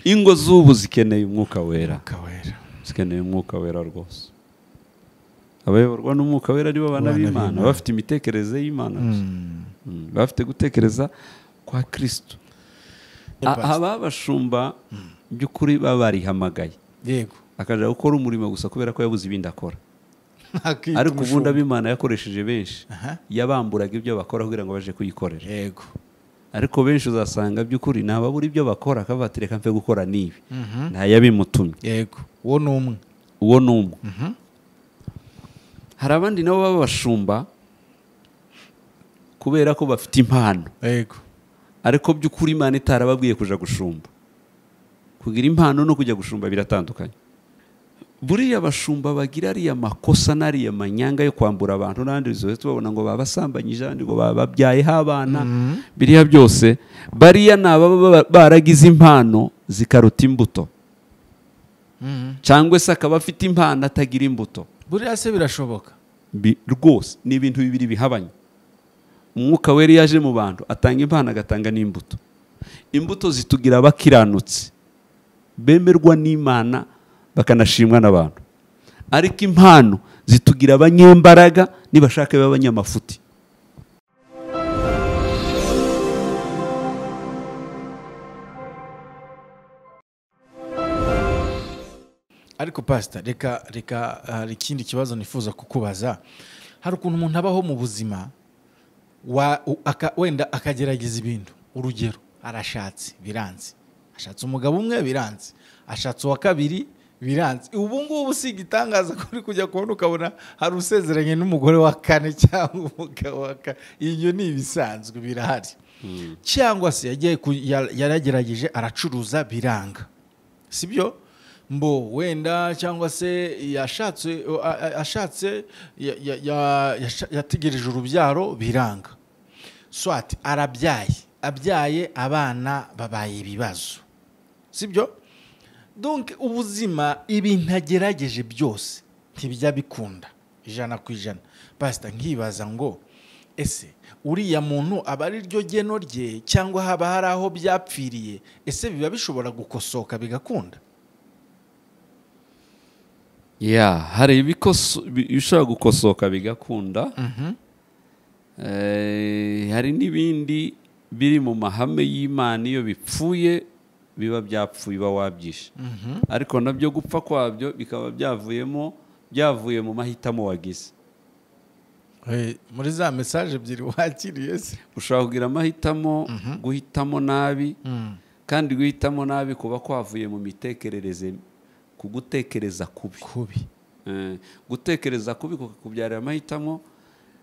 ingo z'ubu zikeneye umwuka wera umwuka wera zikeneye umwuka wera rwose abayoborwa n'umwuka wera ari bo bana Abana b'imana b'Imana. bafite imitekerereze y'imana gusa Mm, bafite gutekereza kwa kristo Yeah, A- aba abashumba by'ukuri baba barihamagaye yego akajya gukora umurimo gusa kubera ko yabuze ibindi akora Akita ariko ubundi umushumba. ab'imana yakoresheje benshi Aha. yabamburaga ibyo bakora kugira ngo baje kuyikorera yego ariko benshi uzasanga by'ukuri ntababura ibyo bakora akavuga ati reka mve gukora n'ibi ntayabimutumye yego uwo ni umwe uwo ni umwe hari abandi nabo b'abashumba kubera ko bafite impano yego ariko by'ukuri imana itarababwiye kujya gushumba kugira impano no kujya gushumba biratandukanye buriya abashumba bagira ariya makosa n'ariya manyanga yo kwambura abantu n'andi zose tubabona ngo baba basambanyije abandi ngo baba babyayeho abana biriya byose bariya ni ababa ba- baragize impano zikaruta imbuto cyangwa se akaba afite impano atagira imbuto buriya se birashoboka Bi- rwose ni ibintu bibiri bihabanye umwuka wera iyo aje mu bantu atanga impano agatanga n'imbuto imbuto zitugira abakiranutsi bemerwa n'imana bakanashimwa n'abantu ariko impano zitugira abanyembaraga nibashaka babe abanyamafuti ariko pasita reka reka hari ikindi kibazo nifuza kukubaza hari ukuntu umuntu abaho mu buzima wa- u- aka- wenda akagerageza ibintu urugero arashatse biranze ashatse umugabo umwe biranze ashatse uwa kabiri biranze ubu ngubu si igitangaza ko uri kujya kubona ukabona hari usezeranye n'umugore wa kane cyangwa umugabo wa kane ibyo ni ibisanzwe birahari cyangwa se yagiye ku- ya- yaragerageje aracuruza biranga si byo mbo wenda cyangwa se yashatse a- a- ashatse ya- ya- ya- yasha- yategereje urubyaro biranga swati arabyaye abyaye abana babaye ibibazo si byo donc ubuzima ibintu agerageje byose ntibijya bikunda ijana ku ijana pasita nkibaza ngo ese uriya muntu aba ari ryo geno rye cyangwa haba hari aho byapfiriye ese biba bishobora gukosoka bigakunda ya hari ibishobora gukosoka bigakunda Eh, hari n'ibindi biri mu mahame y'imana iyo bipfuye biba byapfuye uba wabyishe ariko nabyo gupfa kwabyo bikaba byavuyemo byavuye mu mahitamo wagize Eh, muri za mesaje ebyiri wakiriye se ushobora kugira amahitamo guhitamo nabi kandi guhitamo nabi kuba kwavuye mu mitekerereze ku gutekereza kubi kubi Eh, gutekereza kubi kukubyarira amahitamo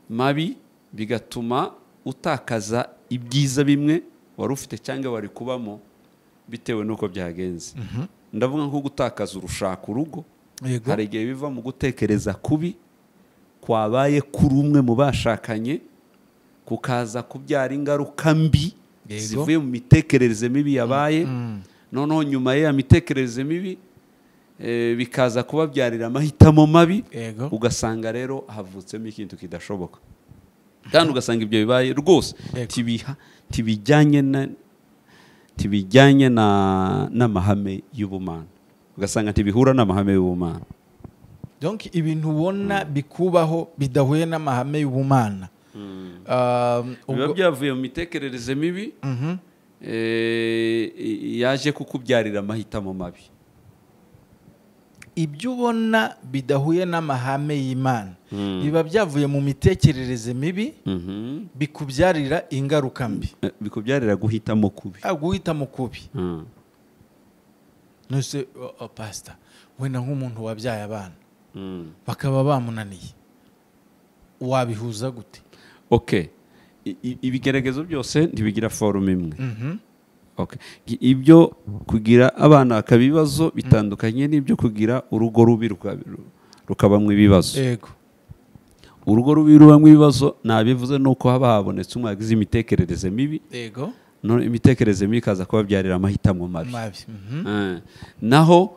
mabi bigatuma utakaza ibyiza bimwe wari ufite cyangwa wari kubamo bitewe n'uko byagenze ndavuga nko gutakaza urushaka urugo Yego. hari igihe biva mu gutekereza kubi kwabaye kuri umwe mu bashakanye kukaza kubyara ingaruka mbi Yego. zivuye mu mitekerereze mibi yabaye noneho nyuma y'iya mitekerereze mibi eh, bikaza kubabyarira amahitamo mabi Yego. ugasanga rero havutsemo ikintu kidashoboka kandi ugasanga ibyo bibaye rwose Yego. tibiha- tibijyanye na tibijyanye na- n'amahame y'ubumana ugasanga ntibihura n'amahame y'ubumana donc ibintu ubona bikubaho bidahuye n'amahame y'ubumana Ah, biba ubwo- byavuye mu mitekerereze mibi Mhm. eh, yaje kukubyarira amahitamo mabi ibyo ubona bidahuye n'amahame y'imana biba byavuye mu mitekerereze mibi Mhm. bikubyarira ingaruka mbi Eh, bikubyarira guhitamo kubi Ah, guhita mu kubi Mm. nose pasita wenda nk'umuntu wabyaye abana Mm. bakaba bamunaniye wabihuza gute ok I- i- ibigeregezo byose ntibigira forume imwe Ok. I- ibyo kugira abana bakaba ibibazo bitandukanye n'ibyo kugira urugo rubi ruka- ru- rukabamo ibibazo yego urugo rubi rubamo ibibazo ntabivuze nuko haba habonetse umwe wagize imitekerereze mibi yego none imitekerereze mibi ikaza kubabyarira amahitamo mabi mabi Mhm. Eh, naho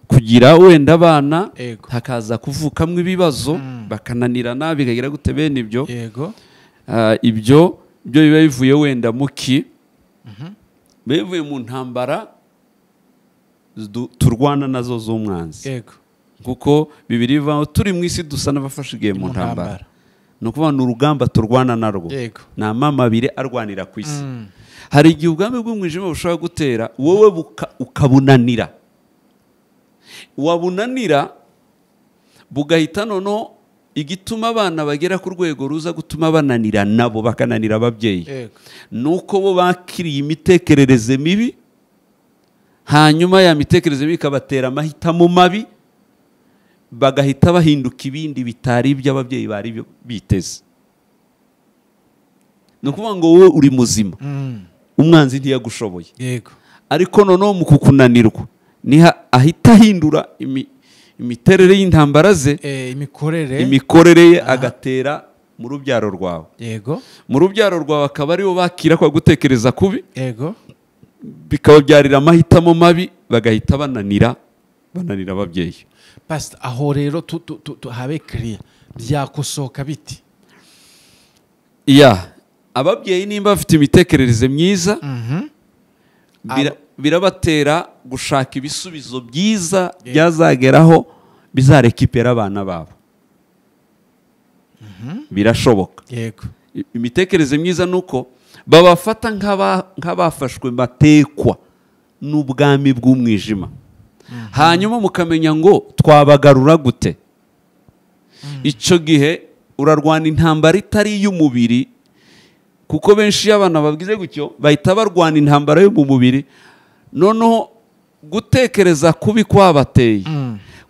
kugira wenda abana Yego. hakaza kuvukamo ibibazo bakananira nabi bikagira gute bene ibyo yego Ah, ibyo byo biba bivuye wenda muki biba bivuye mu ntambara du- turwana nazo z'umwanzi yego kuko bibiri bivuga ngo turi mu isi dusa n'abafashe igihe mu Mu ntambara ntambara. ni ukuvuga ni urugamba turwana narwo yego ni amama abiri arwanira ku isi Mm. hari igihe ubwami bw'umwijima bushobora gutera wowe buka- ukabunanira wabunanira bugahita noneho igituma abana bagera ku rwego ruza gutuma bananira nabo bakananira ababyeyi yego ni uko bo bakiriye imitekerereze mibi hanyuma ya mitekerereze mibi ikabatera amahitamo mabi bagahita bahinduka ibindi bitari iby'ababyeyi bari biteze ni ukuvuga ngo wowe uri muzima Mm. umwanzi ntiyagushoboye yego ariko noneho mu kukunanirwa niho ahita ahindura imi- imiterere y'intambara ze Eh, imikorere imikorere ye agatera mu rubyaro rwawe yego mu rubyaro rwawe akaba aribo bakira kwa gutekereza kubi yego bikababyarira amahitamo mabi bagahita bananira bananira ababyeyi pasita aho rero tu- tu- tu- tu- habe kiriya byakosoka biti iya ababyeyi nimba bafite imitekerereze myiza bira- birabatera gushaka ibisubizo byiza byazageraho bizareka ipera abana babo birashoboka yego I- imitekerereze myiza ni uko babafata nk'aba- nk'abafashwe batekwa n'ubwami bw'umwijima hanyuma mukamenya ngo twabagarura gute icyo gihe urarwana intambara itari iy'umubiri kuko benshi iyo abana babwize gutyo bahita barwana intambara yo mu mubiri noneho gutekereza kubi kwabateye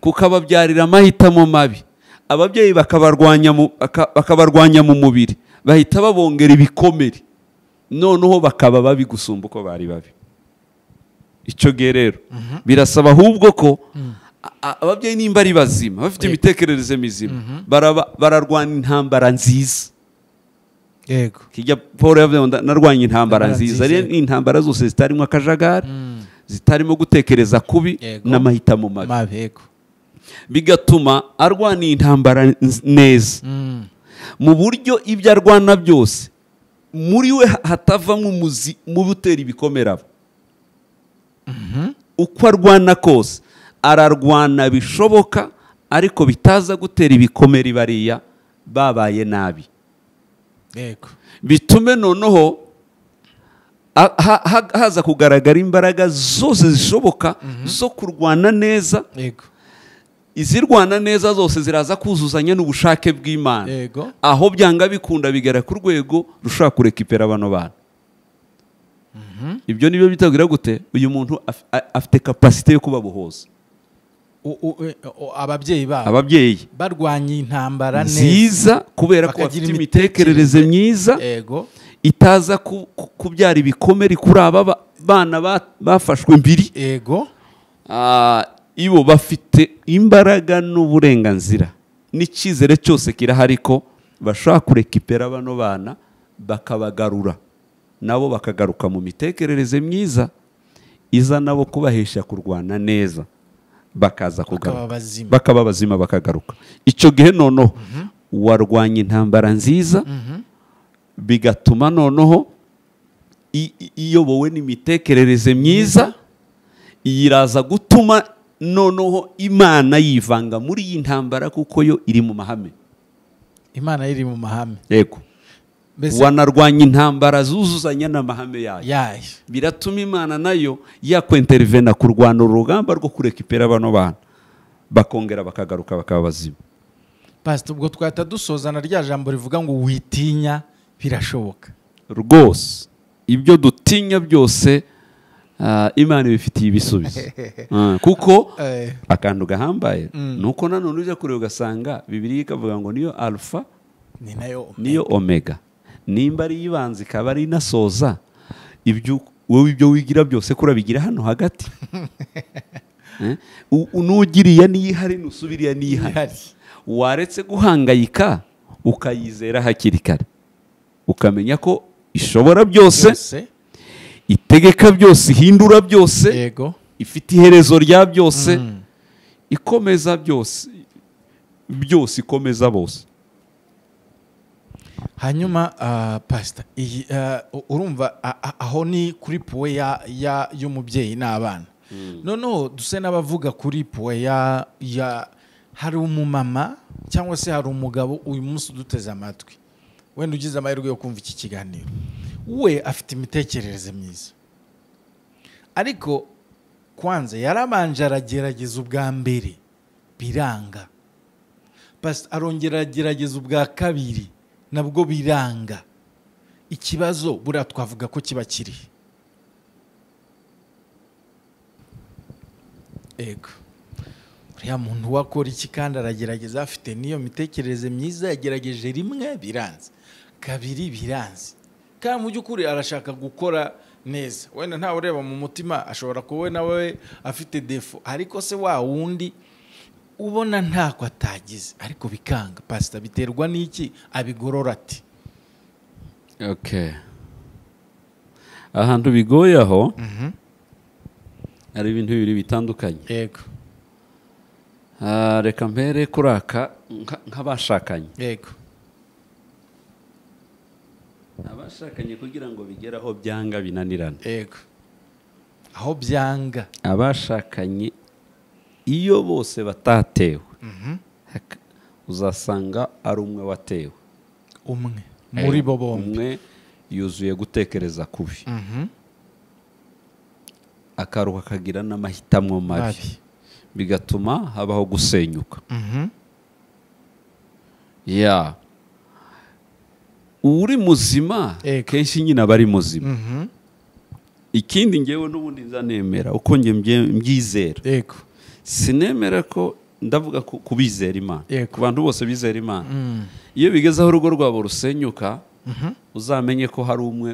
kukababyarira amahitamo mabi ababyeyi bakabarwanya mu- baka- bakabarwanya mu mubiri bahita babongera ibikomere noneho bakaba babi gusumba uko bari babi icyo gihe rero birasaba ahubwo ko a- a- ababyeyi nimba ari bazima bafite Yego. imitekerereze mizima baraba- bararwana intambara nziza yego kijya paul yavuze ngo nda- narwanye intambara Intambara nziza nziza. rero ni intambara zose zitarimo akajagari zitarimo gutekereza kubi Yego. n'amahitamo mabi mabi yego bigatuma arwana intambara nz- neza Mm. mu buryo ibyo arwana byose muri we ha- hatavamo umuzi mubi utera ibikomere abo uko arwana kose ararwana bishoboka ariko bitaza gutera ibikomere bariya babaye nabi yego bitume noneho a- ha- ha- haza kugaragara imbaraga zose zishoboka zo kurwana neza yego izirwana neza zose ziraza kuzuzanya n'ubushake bw'imana yego aho byanga bikunda bigera ku rwego rushobora kureka ipera bano bantu ibyo nibyo bitabwira gute uyu muntu af- a- afite kapasite yo kubabohoza U- u- e- o- ababyeyi babo ababyeyi barwanye intambara neza nziza kubera ko Bakagira bafite imitekerereze imitekerereze myiza yego itaza ku- ku- kubyara ibikomere kuri aba ba- bana ba- bafashwe mbiri yego Ah, ibo bafite imbaraga n'uburenganzira n'icyizere cyose kirahari ko bashobora kurekipera bano bana bakabagarura nabo bakagaruka mu mitekerereze myiza iza nabo kubahesha kurwana neza bakaza bakaba kugaruka bazima bakaba bazima bakagaruka icyo gihe noneho warwanya intambara nziza bigatuma noneho i- i- iyobowe n'imitekerereze myiza iraza gutuma noneho imana yivanga muri iyi ntambara kuko yo iri mu mahame imana iri mu mahame yego mbese wanarwanya intambara zuzuzanya n'amahame yayo yayo biratuma imana nayo yakwinterivena kurwana urugamba rwo kureka ipera bano bana bakongera bakagaruka bakaba bazima pasita ubwo twahita dusozana rya jambo rivuga ngo witinya birashoboka rwose ibyo dutinya byose ah, imana ibifitiye ibisubizo Ah, kuko Eh, akantu gahambaye Mm. ni uko nanone ujya kureba ugasanga bibiriya ikavuga ngo niyo alfa ni nayo niyo omega nimba ari ibanza ikaba ari inasoza ibyo wowe ibyo wigira byose ko urabigira hano hagati Eh? U- u- n'ugiriye n'iyihari n'usubiriye n'iyihari ihari waretse guhangayika ukayizera hakiri kare ukamenya ko ishobora byose yose itegeka byose ihindura byose yego ifite iherezo rya byose Mm. ikomeza byose byose ikomeza bose hanyuma ah, pasita iyi ah, u- urumva a- a- aho ni kuri puwe ya- ya- y'umubyeyi n'abana noneho duse n'abavuga kuri puwe ya ya hari umumama cyangwa se hari umugabo uyu munsi uduteze amatwi wenda ugize amahirwe yo kumva iki kiganiro we afite imitekerereze myiza ariko kwanza yarabanje aragerageza ubwa mbere biranga Pasi arongera aragerageza ubwa kabiri nabwo biranga ikibazo buriya twavuga ko kiba kiri ego uriya muntu wakora iki kandi aragerageza afite n'iyo mitekerereze myiza yagerageje rimwe biranze kabiri biranze kandi mu by'ukuri arashaka gukora neza wenda ntawe ureba mu mutima ashobora kuba we nawe afite defo ariko se wa wundi ubona ntako atagize ariko bikanga pasita biterwa n'iki abigorora ati okay ahantu bigoye aho hari ibintu bibiri bitandukanye yego Ah, reka mpere kuraka nka- nk'abashakanye yego abashakanye kugira ngo bigere aho byanga binanirana yego aho byanga abashakanye iyo bose batatewe haka- uzasanga ari umwe watewe umwe muri bo bombi umwe yuzuye gutekereza kubi Mhm. akaruha akagira n'amahitamo mabi Mabi. bigatuma habaho gusenyuka Mhm. ya uri muzima Ego. kenshi nyine aba ari muzima Mhm. ikindi ngewe n'ubundi nzanemera uko nge mbye- mbyizera yego sinemera ko ndavuga ku ku bizera imana Yego. ku bantu bose bizera imana Mm. iyo bigeze aho urugo rwabo rusenyuka uzamenye ko hari umwe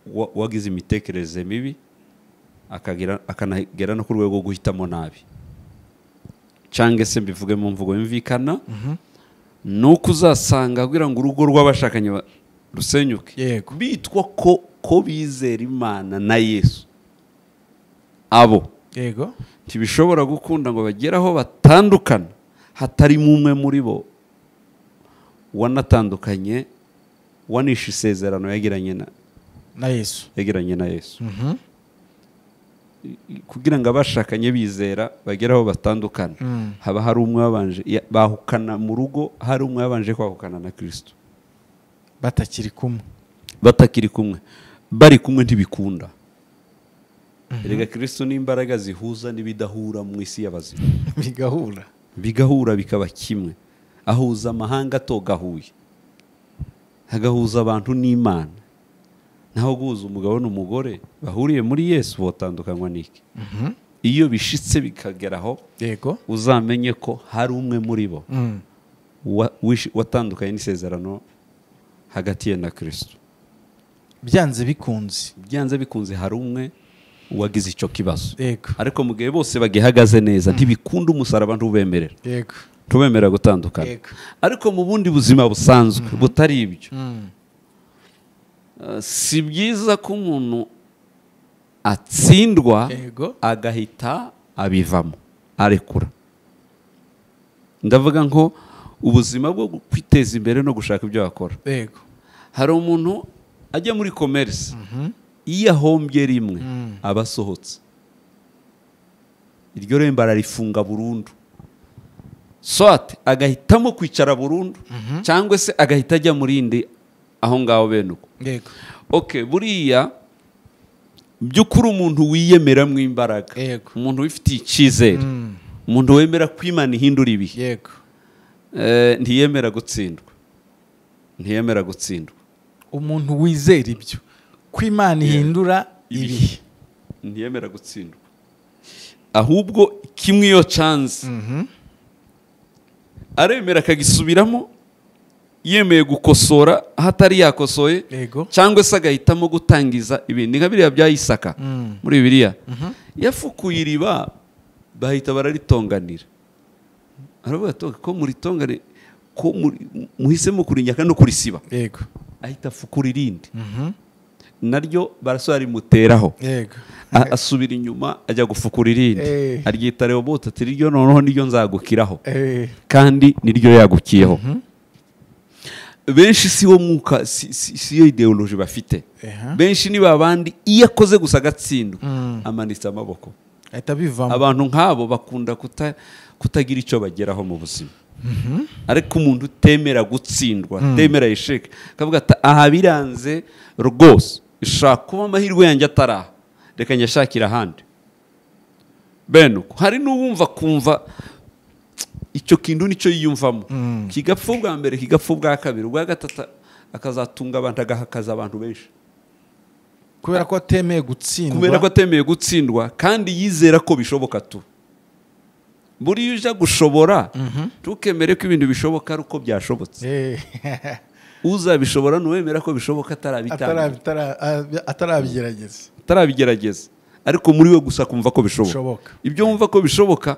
wa- wagize imitekerereze mibi akagira- akanagera no ku rwego rwo guhitamo nabi cyangwa se mbivuge mu mvugo yumvikana ni uko uzasanga kugira ngo urugo rw'abashakanye ba- rusenyuke yego bitwa ko ko bizera imana na yesu abo yego ntibishobora gukunda ngo bagere aho batandukana hatarimo umwe muri bo wanatandukanye wanishe isezerano yagiranye na na yesu yagiranye na yesu Mhm. kugira ngo abashakanye bizera bagere aho batandukana Mm. haba hari umwe wabanje ya- bahukana mu rugo hari umwe wabanje kwahukana na kirisito batakiri kumwe batakiri kumwe bari kumwe ntibikunda erega kirisito ni imbaraga zihuza n'ibidahura mu isi y'abazima bigahura bigahura bikaba kimwe ahuza amahanga atogahuye agahuza abantu n'imana naho guhuza umugabo n'umugore bahuriye muri yesu botandukanywa n'iki Mhm. iyo bishitse bikageraho yego uzamenye ko hari umwe muri bo Mm. wa- wishi- watandukanye n'isezerano hagati ye na kirisito byanze bikunze byanze bikunze hari umwe wagize icyo kibazo yego ariko mu gihe bose bagihagaze neza ntibikunda umusaraba ntubemerera yego tubemerera gutandukana Yego. ariko mu bundi buzima busanzwe butari ibyo Mm. Uh, si byiza ko umuntu atsindwa yego agahita abivamo arekura ndavuga ngo ubuzima bwo gu- kwiteza imbere no gushaka ibyo wakora yego hari umuntu ajya muri komerisi iyo ahombye rimwe Mm. aba asohotse iryo rembo ararifunga burundu swate agahitamo kwicara burundu cyangwa se agahita ajya mu rindi aho ngaho bene uko yego ok buriya by'ukuri umuntu wiyemeramo imbaraga Yego. umuntu wifitiye icyizere Mm. umuntu wemera ko imana ihindura ibihe yego Eh, ntiyemera gutsindwa ntiyemera gutsindwa umuntu wizera ibyo ko imana ihindura ibihe ntiyemera gutsindwa ahubwo kimwe iyo canze Mhm. aremera akagisubiramo yemeye gukosora aho atari yakosoye yego cyangwa se agahitamo gutangiza ibindi nka biriya bya isaka Mm. muri bibiliya yafukuye iriba bahita bararitonganira aravuga ati ko muritongane ko muri- muhisemo kurinyaka no kurisiba yego ahita afukura irindi Mhm. naryo barasubira rimuteraho yego A- asubira inyuma ajya gufukura irindi Eh. aryita rehoboto ati ryo noneho niryo nzagukiraho Eh, kandi niryo yagukiyeho benshi si wo mwuka si- si si yo ideoloji bafite eha. benshi ni babandi iyo akoze gusa agatsindwa Mm. amanitse amaboko ahita bivamo abantu nk'abo bakunda kuta- kutagira icyo bageraho mu buzima ariko umuntu utemera gutsindwa utemera yisheke akavuga ati aha biranze rwose ishaka kuba amahirwe yanjye atari aha reka nyashakire ahandi bene uko hari n'uwumva kumva icyo kintu nicyo yiyumvamo kigapfa ubwa mbere kigapfa ubwa kabiri ubwa gatatu akazatunga abantu agahakaza abantu benshi kubera ko atemeye gutsindwa kubera ko atemeye gutsindwa kandi yizera ko bishoboka tu buriya uja gushobora ntukemere ko ibintu bishoboka ari uko byashobotse Eh, uzabishobora n'uwemera ko bishoboka atarabitangira atarabi- atara- abi- atarabigerageza atarabigerageza ariko muri we gusa kumva ko bishoboka bishoboka ibyo wumva ko bishoboka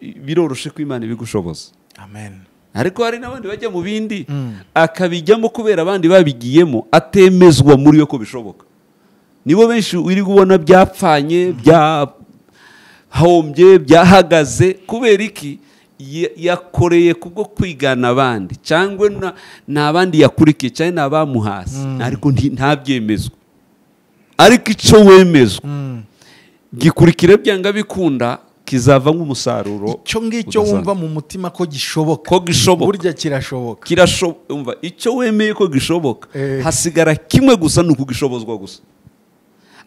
biroroshe ko imana ibigushoboza amen ariko hari n'abandi bajya mu bindi akabijyamo kubera abandi babigiyemo atemezwa muri we ko bishoboka nibo benshi uri kubona byapfanye byahombye byahagaze kubera iki Ya- yakoreye kubwo kwigana abandi cyangwa na- ni abandi yakurikiye cyangwa ni abamuhasi ariko nti- ntabyemezwa ariko icyo wemezwa gikurikira byanga bikunda kizavamo umusaruro icyo ngicyo udasanzwe. wumva mu mutima ko gishoboka ko gishoboka burya kirashoboka kirashoboka umva icyo wemeye ko gishoboka Eh. hasigara kimwe gusa ni ukugishobozwa gusa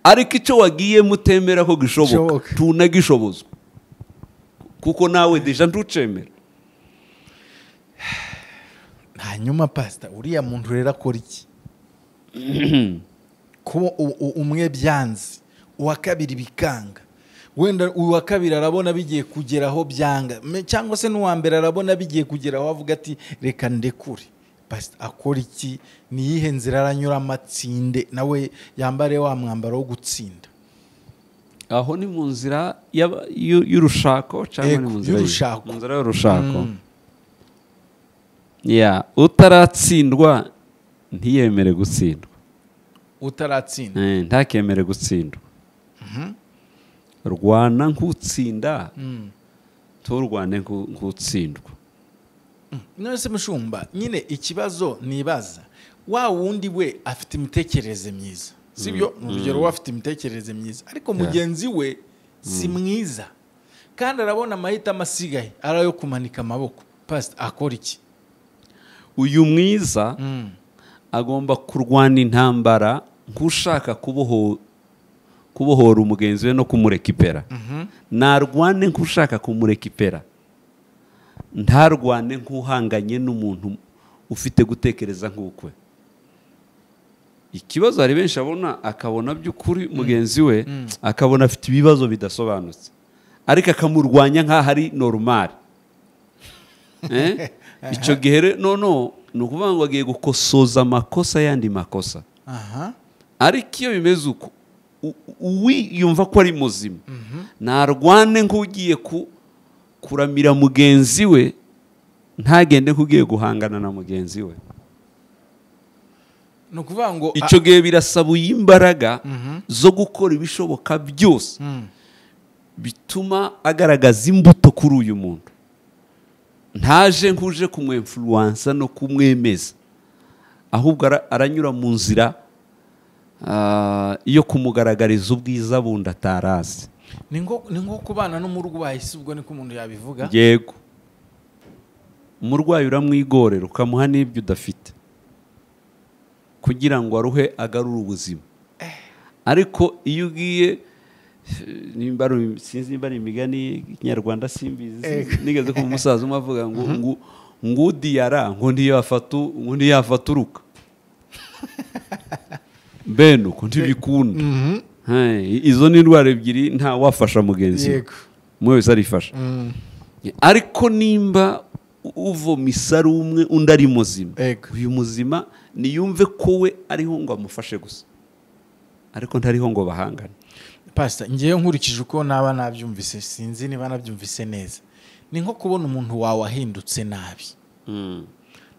ariko icyo wagiye mutemera ko Gishoboka. gishoboka tunagishobozwa kuko nawe deja ntucemera hanyuma pasita uriya muntu rero akora iki kuba u- u- umwe byanze uwa kabiri bikanga wenda uwa kabiri arabona bigiye kugera aho byanga Me- cyangwa se n'uwa mbere arabona bigiye kugera aho avuga ati reka ndekure pasita akora iki niyihe nzira aranyura amatsinde nawe yambare wa mwambaro wo gutsinda aho ni mu nzira y'aba- y'u- y'urushako cyangwa ni Yego, mu nzira y'iki? y'urushako. mu nzira y'urushako ya utaratsindwa ntiyemere gutsindwa utaratsinda Eh, ntakemere gutsindwa rwana nk'utsinda Mm. turwane nk'u- nk'utsindwa none se mushumba nyine ikibazo nibaza wa wundi we afite imitekerereze myiza sibyo ni urugero we afite imitekerereze myiza ariko mugenzi we si mwiza kandi arabona amahitamo asigaye ari ayo kumanika amaboko pasita akora iki uyu mwiza agomba kurwana intambara nk'ushaka kuboho- kubohora umugenzi we no kumurekipera ntarwane nk'ushaka kumurekipera ntarwane nk'uhanganye n'umuntu ufite gutekereza nk'ukwe ikibazo hari benshi abona akabona by'ukuri mugenzi we akabona afite ibibazo bidasobanutse ariko akamurwanya nk'aho ari normal Eh? icyo gihe rero noneho ni ukuvuga ngo agiye gukosoza amakosa y'andi makosa aha ariko iyo bimeze uko u- uwi yumva ko ari muzima ntarwane nk'ugiye ku- kuramira mugenzi we ntagende nk'ugiye guhangana na mugenzi we ni ukuvuga ngo a- icyo gihe birasaba imbaraga zo gukora ibishoboka byose Mm. bituma agaragaza imbuto kuri uyu muntu ntaje nk'uje kumwemfuruwansa no kumwemeza ahubwo ara- aranyura mu nzira ah, yo kumugaragariza ubwiza bundi atarazi ni nko ni nko kubana n'umurwayi si ubwo niko umuntu yabivuga yego umurwayi uramwigorera ukamuha n'ibyo udafite kugira ngo aruhe agarure ubuzima ariko iyo ugiye eh, nimba ari- sinzi nimba ari imigani y'ikinyarwanda simbizi Ego. nigeze kumva umusaza umwe avuga ngo ngo ngo udiyara ngo ntiyafata u- ngo ntiyafata uruka bene uko ntibikunda Hey, izo ni indwara ebyiri ntawafasha mugenzi we Yego. umwe wese arifasha Mm. ariko nimba uvomisa ari umwe undi ari muzima Ego. uyu muzima niyumve ko we ariho ngo amufashe gusa ariko ntariho ngo bahangane pasita ngewe nkurikije uko naba nabyumvise sinzi niba nabyumvise neza ni nko kubona umuntu wawe ahindutse nabi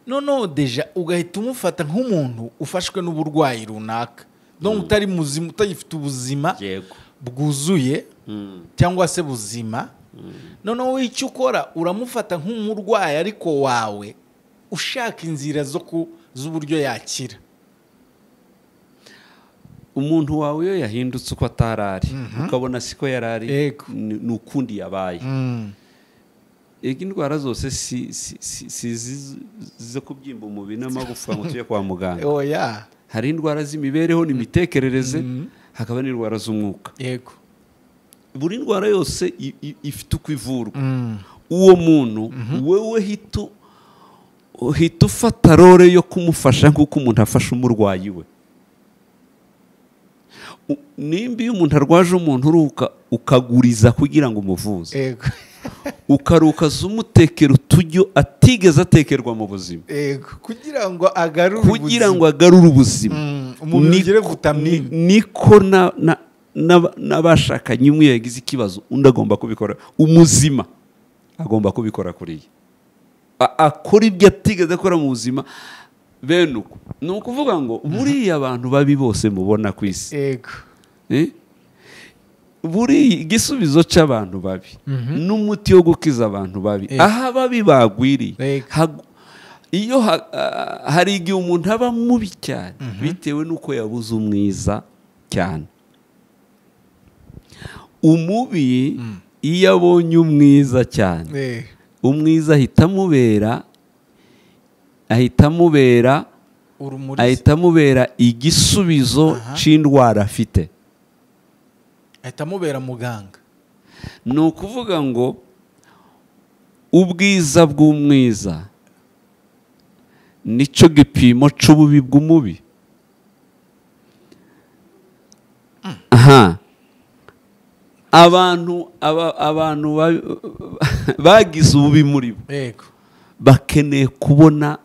noneho deja ugahita umufata nk'umuntu ufashwe n'uburwayi runaka donc utari muzima utagifite ubuzima yego bwuzuye cyangwa se buzima noneho wowe icyo ukora uramufata nk'umurwayi ariko wawe ushaka inzira zo ku z'uburyo yakira umuntu wawe iyo yahindutse uko atari ari ukabona siko yari ari Yego. ni ni ukundi yabaye Mm. ega indwara zose si si- si- si izi zo kubyimba umubiri n'amagufwa ngo tujye kwa muganga oya hari indwara z'imibereho n'imitekerereze hakaba n'indwara z'umwuka yego buri ndwara yose i- i- ifite uko ivurwa Mm. uwo muntu wowe hita u- uhita ufata role yo kumufasha nk'uko umuntu afasha umurwayi we U- nimba iyo umuntu arwaje umuntu uruhuka ukaguriza kugira ngo umuvuze yego ukarukaza umutekera uturyo atigeze atekerwa mu buzima yego kugira ngo agarure kugira ngo agarure ubuzima Mm, umubiri Ni- ugire ni- vitamine niko na- na- n'aba- n'abashakanye umwe yagize ikibazo undi agomba kubikora umuzima agomba kubikora kuriya A- akora ibyo atigeze akora mu buzima bene uko ni ukuvuga ngo buriya abantu babi bose mubona ku isi yego Eh? buri igisubizo cy'abantu babi n'umuti wo gukiza abantu babi Eh. aho ababi bagwiriye Yego. hagu- iyo ha- ah, hari igihe umuntu aba mubi cyane bitewe n'uko yabuze umwiza cyane umubi iyo abonye umwiza cyane Eh, umwiza ahita amubera ahita amubera urumuri ahita amubera igisubizo Aha. cy'indwara afite ahita amubera muganga ni ukuvuga ngo ubwiza bw'umwiza nicyo gipimo cy'ububi bw'umubi aha abantu aba- abantu ba- bagize ububi muri bo yego bakeneye kubona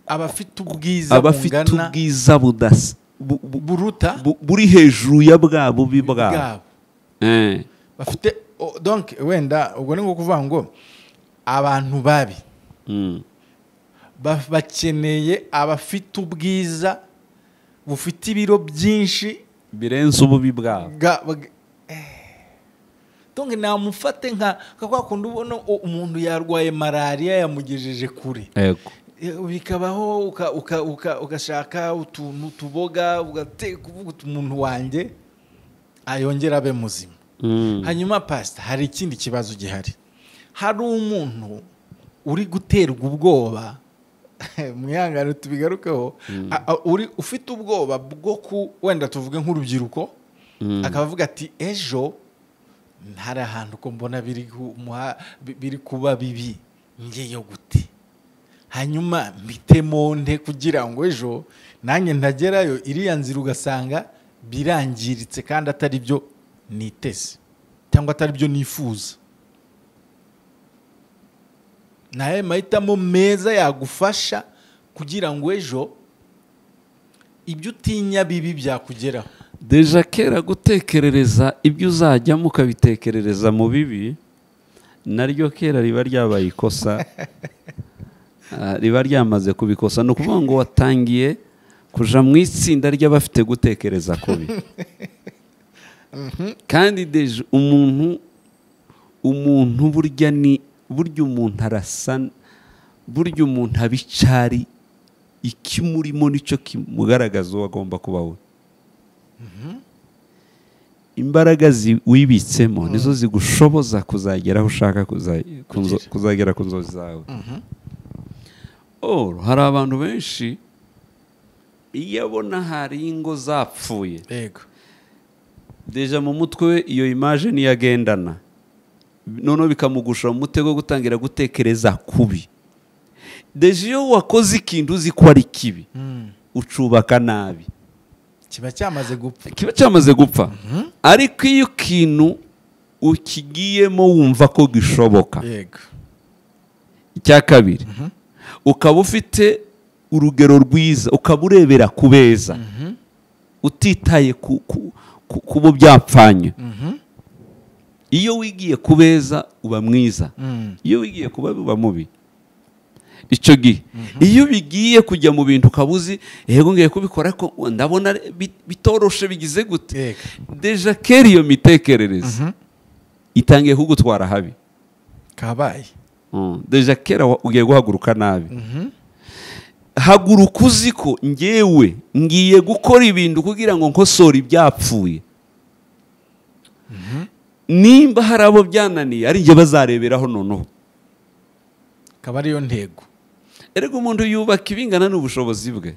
abafite ubwiza abafite bungana ubwiza budasa bu- bu- buruta bu- buri hejuru ya bwa bubi bwabo bwabo Eh. bafite o- donc wenda ubwo ni nko kuvuga ngo abantu babi Mm. ba- bakeneye abafite ubwiza bufite ibiro byinshi birenze ububi bwabo bwa- bwa- eh. donc namufate nka nka kwa kundi ubona u- umuntu yarwaye malariya yamugejeje kure yego bikabaho uka- uka- uka- ugashaka utuntu tuboga ugateka uvuga uti umuntu wanjye ayongera abe muzima Mm. hanyuma pasita hari ikindi kibazo gihari hari umuntu uri guterwa ubwoba mwihangane tubigarukeho a- a- uri ufite ubwoba bwo ku wenda tuvuge nk'urubyiruko Mm. akaba avuga ati ejo hari ahantu ko mbona biri ku- muha- bi- biri kuba bibi ngeyo gute hanyuma mbite mu nte kugira ngo ejo nanjye ntagerayo iriya nzira ugasanga birangiritse kandi atari byo niteze cyangwa atari byo nifuza ni ayahe mahitamo meza yagufasha kugira ngo ejo ibyo utinya bibi byakugeraho deja kera gutekerereza ibyo uzajyamo ukabitekerereza mu bibi naryo kera riba ryabaye ikosa Ah, riba ryamaze kubikosa ni ukuvuga ngo watangiye kuja mu itsinda ry'abafite gutekereza kubi kandi deja umuntu umuntu burya ni burya umuntu arasa burya umuntu abicari ikimurimo nicyo kimugaragaza uwo agomba kuba we imbaraga zi- wibitsemo nizo zigushoboza kuzagera aho ushaka kuza- kunzo- Kugira. kuzagera ku nzozi zawe Or, hari abantu benshi iyo abona hari ingo zapfuye yego deja mu mutwe we iyo imaje niyo agendana noneho bikamugusha mu mutego wo gutangira gutekereza kubi deja iyo wakoze ikintu uzi ko ari kibi ucubaka nabi kiba cyamaze gupfa kiba cyamaze gupfa ariko iyo ikintu ukigiyemo wumva ko gishoboka yego icya kabiri ukaba ufite urugero rwiza ukaba urebera ku beza utitaye ku ku- ku- ku bo byapfanye iyo wigiye ku beza uba mwiza iyo wigiye kuba uba mubi icyo gihe iyo bigiye kujya mu bintu ukaba uzi yego ngiye kubikora ko ndabona bi- bitoroshe bigize gute Yego. deja kera iyo mitekerereze itangiye kugutwara habi kabaye Mm, deja kera wa- ugiye guhaguruka nabi haguruka uzi ko ngewe ngiye gukora ibintu kugira ngo nkosore ibyapfuye nimba hari abo byananiye ari njye bazareberaho noneho akaba ariyo ntego erega umuntu yubaka ibingana n'ubushobozi bwe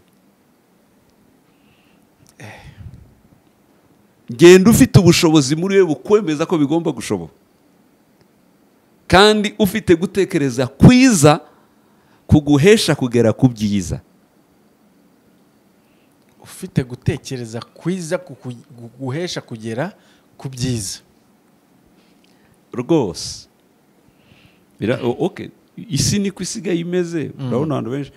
genda ufite ubushobozi muri we bukwemeza ko bigomba gushoboka kandi ufite gutekereza kwiza kuguhesha kugera ku byiza ufite gutekereza kwiza kuku- kuguhesha kugera ku byiza rwose Bira- o- okay. isi niko isigaye imeze urabona abantu benshi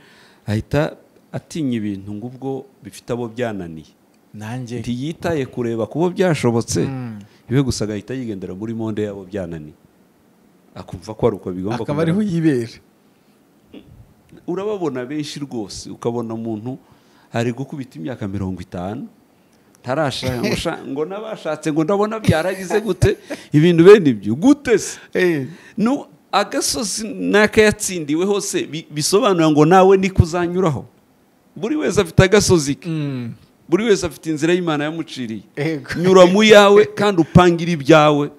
ahita atinya ibintu ngubwo bifite abo byananiye nanjye ntiyitaye kureba ku bo byashobotse Mm. iwe gusa agahita yigendera muri monde y'abo byananiye akumva ko ari uko bigomba akaba ariho yibera urababona benshi rwose ukabona umuntu ari gukubita imyaka mirongo itanu ntarashaka ngo sha- ngo n'abashatse ngo ndabona byaragize gute ibintu bene ibyo gute se no agasozi n'akayatsindiwe hose bi- bisobanura ngo nawe niko uzanyuraho buri wese afite agasozi ke Mm. buri wese afite inzira y'imana yamuciriye Ego. nyura mu yawe kandi upangire ibyawe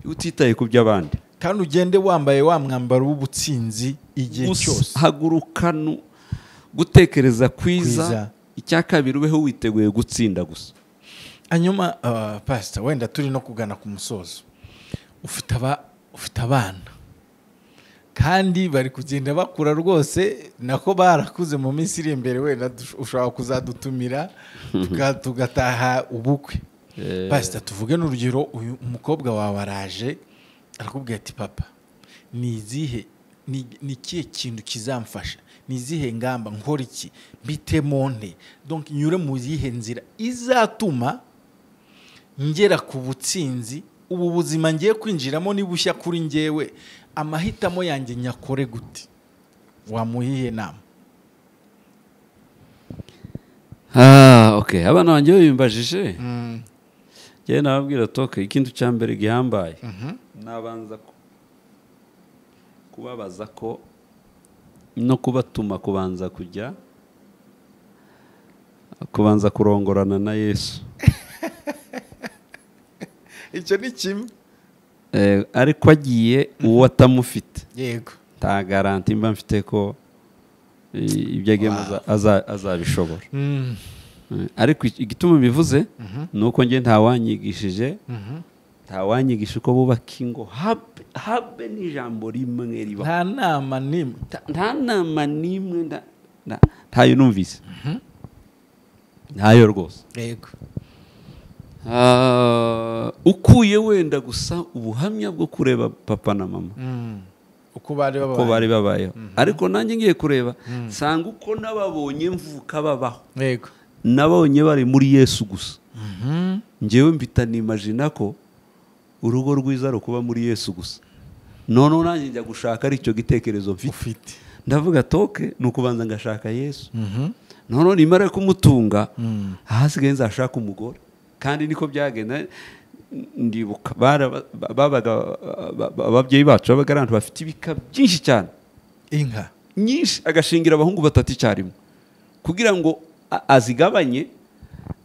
utitaye ku by'abandi kandi ugende wambaye wa mwambaro w'ubutsinzi igihe Gusa cyose hagurukana gutekereza kwiza Kwiza. icya kabiri ubeho witeguye gutsinda gusa hanyuma ah, pasita wenda turi no kugana ku musozo ufite aba- ufite abana kandi bari kugenda bakura rwose nako barakuze mu minsi iri imbere wenda dush- ushobora kuzadutumira tuka- tugataha ubukwe Eh. pasita tuvuge n'urugero uyu umukobwa wawe araje arakubwira ati papa ni izihe ni ni ikihe kintu kizamfasha ni izihe ngamba nkora iki mbitemo nte donc nyure mu yihe nzira izatuma ngera ku butsinzi ubu buzima ngiye kwinjiramo nibushya kuri ngewe amahitamo yanjye nyakore gute wamuhiye nama Ah, okay. abana banjye bimbajije njyewe nababwira toke ikintu cya mbere gihambaye nabanza ku- kubabaza ko no kubatuma kubanza kujya kubanza kurongorana na yesu icyo ni kimwe Eh, ariko agiye uwo atamufite yego nta garanti mba mfite ko eh, ibyo agema aza- aza- azabishobora Eh, ariko iki- igituma mbivuze ni uko njye ntawanyigishije ntawanyigisha uko bubaka ingo habe habe ni ijambo rimwe ribaho nta nama nimwe Ta- nta nama n'imwe nda- nda- ntayo numvise ntayo rwose yego Ah, ukuye wenda gusa ubuhamya bwo kureba papa na mama uko bari uko babaye bari babayeho ariko nanjye ngiye kureba nsanga uko n'ababonye mvuka babaho yego nabonye bari muri yesu gusa njyewe mpita nimajina ko urugo rwiza rukuba muri yesu gusa noneho nanjye njya gushaka ari icyo gitekerezo mfite ufite ndavuga toke ni ukubanza ngashaka yesu noneho nimara kumutunga ahasigaye nzashaka umugore kandi niko byagenda ndibuka baraba- babaga ba- ba- ababyeyi bacu babaga ari abantu bafite ibika byinshi cyane inka nyinshi agashingira abahungu batatu icyarimwe kugira ngo a- azigabanye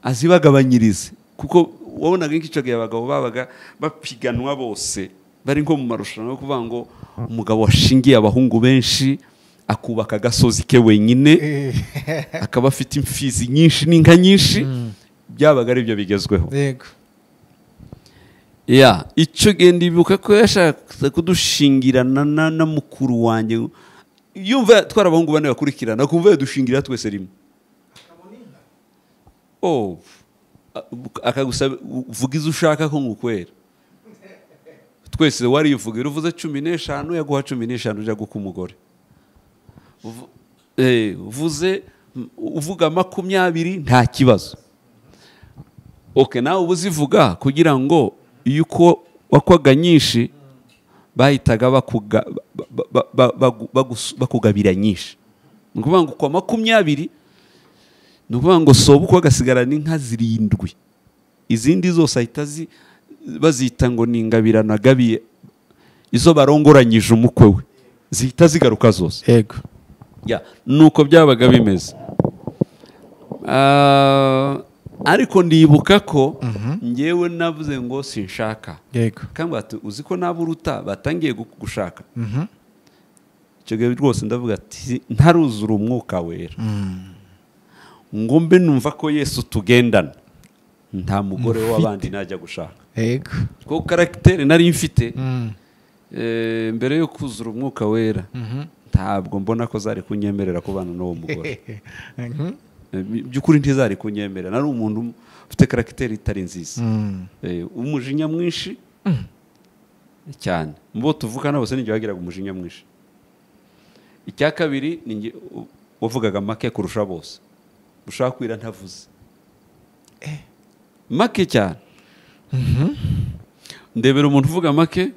azibagabanyirize kuko wabonaga nk'icyo gihe abagabo babaga bapiganwa bose bari nko mu marushanwa yo kuvuga ngo umugabo washingiye abahungu benshi akubaka agasozi ke wenyine akaba afite imfizi nyinshi n'inka nyinshi byabaga aribyo bigezweho yego ya icyo gihe ndibuka ko yashakaga kudushingirana na na mukuru wanjye yumva twari abahungu bane bakurikirana akumva yadushingira twese rimwe oh a- akagusaba uvuga izo ushaka ko ngukwera twese wariyuvugira uvuze cumi n'eshanu yaguha cumi n'eshanu ujya guka umugore Uvu- eh, uvuze uvuga makumyabiri nta kibazo oke nawe uba uzivuga kugira ngo iyo uko wakwaga nyinshi bahitaga bakuga- ba- ba- ba- ba- bagu- bagus- bakugabira nyinshi ni ukuvuga ngo kwa makumyabiri ni ukuvuga ngo soba uko agasigarana inka zirindwi izindi zose ahita zi- bazita ngo ni ingabirano agabiye izo barongoranyije umukwe we zihita zigaruka zose yego ya nuko byabaga bimeze Ah, ariko ndibuka ko ngewe navuze ngo sinshaka yego kandi bati uzi ko naba uruta batangiye gu- gushaka icyo gihe rwose ndavuga ati ntaruzura umwuka wera ngo mbe numva ko yesu tugendana nta mugore w'abandi najya gushaka yego kuko karagiteri nari mfite eh, mbere yo kuzura umwuka wera ntabwo mbona ko zari kunyemerera kubana n'uwo mugore Eh, mu by'ukuri ntizari kunyemerera nari umuntu ufite karagiteri itari nziza Eh, umujinya mwinshi cyane mubo tuvukana bose ninjye wagiraga umujinya mwinshi icya kabiri ni njye u- wavugaga make kurusha bose ushaka kwira ntavuze make cyane ndebera umuntu uvuga make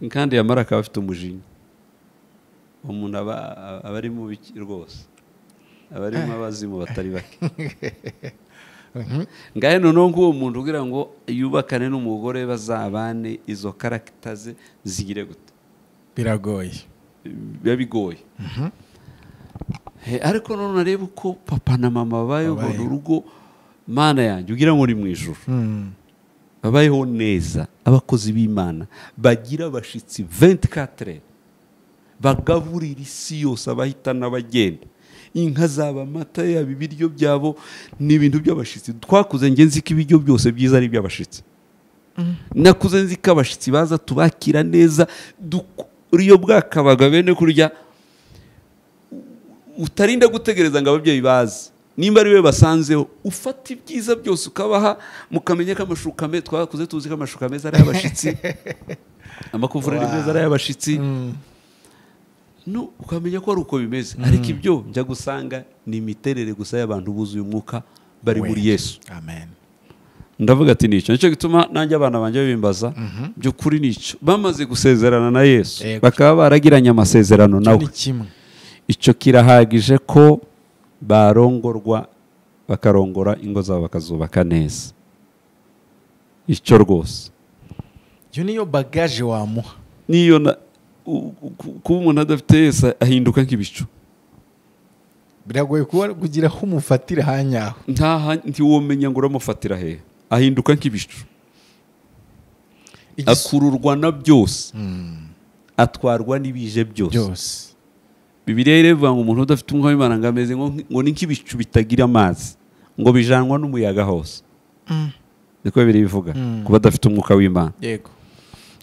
kandi yamara akaba afite umujinya umuntu aba aba ari mubi rwose aba arimo abazimu batari bake ngahe noneho nk'uwo muntu ugira ngo yubakane n'umugore bazabane izo karagita ze zigire gute biragoye biba bigoye Eh, ariko none nareba uko papa na mama babayeho Babayeho. urwo rugo mana yanjye ugira ngo ni mu ijoro babayeho neza abakozi b'imana bagira abashyitsi 24 bagaburira isi yose abahita n'abagenda inka zaba amata yaba ibiryo byabo ni ibintu by'abashyitsi twakuze njye nzi ko ibiryo byose byiza ari iby'abashyitsi nakuze nzi ko abashyitsi baza tubakira neza duk- iyo bwakabaga bene kurya utarinda gutegereza ngo ababyeyi baze nimba ari we basanzeho ufata ibyiza byose ukabaha mukamenya ko amashuka meza twakuze tuzi ko amashuka meza ari ay'abashyitsi amakuvureri Wow. meza ari ay'abashyitsi no ukamenya ko ari uko bimeze ariko ibyo njya gusanga ni imiterere gusa y'abantu buzuye umwuka bari muri yesu amen ndavuga ati nicyo nicyo gituma nanjye abana banjye bimbaza by'ukuri nicyo bamaze gusezerana na yesu Yego. bakaba baragiranye amasezerano Icyo nawe ni kimwe icyo kirahagije ko barongorwa bakarongora ingo zabo bakazubaka neza icyo rwose iyo niyo bagaje wamuha n'iyo na- u- u- kuba umuntu adafite yesu ahinduka nk'ibicu biragoye kuba kugira aho umufatira hanyaho ntaha ntiwomenya ngo uramufatira hehe ahinduka nk'ibicu Igis- akururwa na byose Mm, atwarwa n'ibije byose byose bibiriya irevuga ngo umuntu udafite umwuka w'imana ngo ameze nko- ngo ni nk'ibicu bitagira amazi ngo bijanwa n'umuyaga hose niko bibiri bivuga Mm. kuba adafite umwuka w'imana yego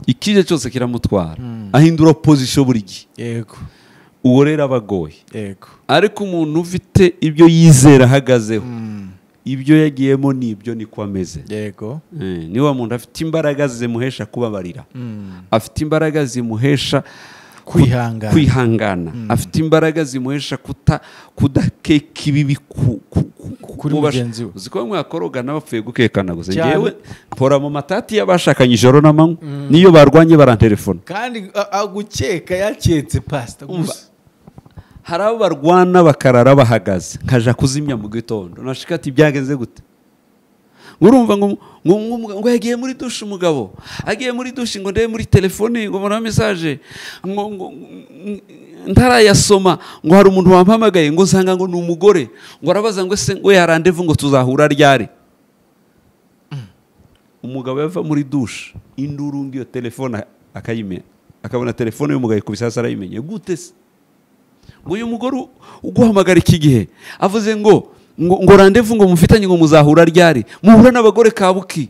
ikije cyose kiramutwara Mm. ahindura opozisiyo buri gihe yego uwo rero aba agoye yego ariko umuntu ufite ibyo yizera ahagazeho Mm, ibyo yagiyemo ni ibyo niko ameze yego Eh, ni wa muntu afite imbaraga zimuhesha kubabarira Mm, afite imbaraga zimuhesha kwihangana kwihangana afite imbaraga zimuhesha kuta kudakeka ibibi ku- ku- ku- ku- Kuri ku bash- mugenzi we. uzi ko bamwe bakorogana bapfuye gukekana gusa Cyane. njyewe mpora mu matati y'abashakanye ijoro n'amanywa n'iyo barwanye barantelefona kandi a- agukeka yaketse pasita gusa hari abo barwana bakarara bahagaze nkaja kuzimya mu gitondo nashika ati byagenze gute urumva ngo ngo ngo- ngo yagiye muri dushe umugabo agiye muri dushe ngo ndebe muri telefone ngo mbona mesaje ngo ngo- ngo- ntarayasoma ngo hari umuntu wampamagaye ngo nsanga ngo ni umugore ngo arabaza ngo ese ngo yarandevu ngo tuzahura ryari umugabo yava muri dushe induru ngiyo telefone akayimena akabona telefone y'umugabo ikubise hasi arayimenye gute se ngo uyu mugore u- uguhamagara iki gihe avuze ngo ngo ngo randevu ngo mufitanye ngo muzahura ryari muhura n'abagore kabuki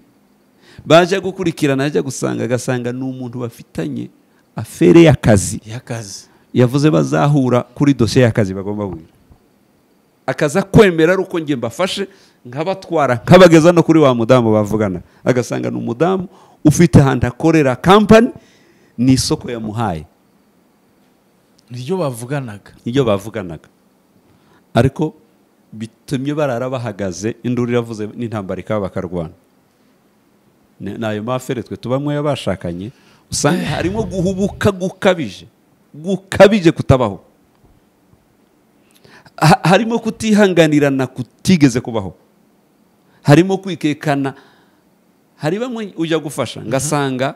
baje gukurikirana ajya gusanga agasanga ni umuntu bafitanye afere y'akazi y'akazi yavuze bazahura kuri dosiye y'akazi bagomba guhura akaza kwemera ari uko njye mbafashe nkabatwara nkabageza no kuri wa mudamu bavugana agasanga ni umudamu ufite ahantu akorera kampani ni isoko yamuhaye niryo bavuganaga nibyo bavuganaga ariko bitumye barara bahagaze induru iravuze n'intambara ikaba bakarwana Ni- ni ayo mafere twe tubamwe y'abashakanye usanga harimo guhubuka gukabije gukabije kutabaho Ha- harimo kutihanganirana kutigeze kubaho harimo kwikekana hari bamwe ujya gufasha ngasanga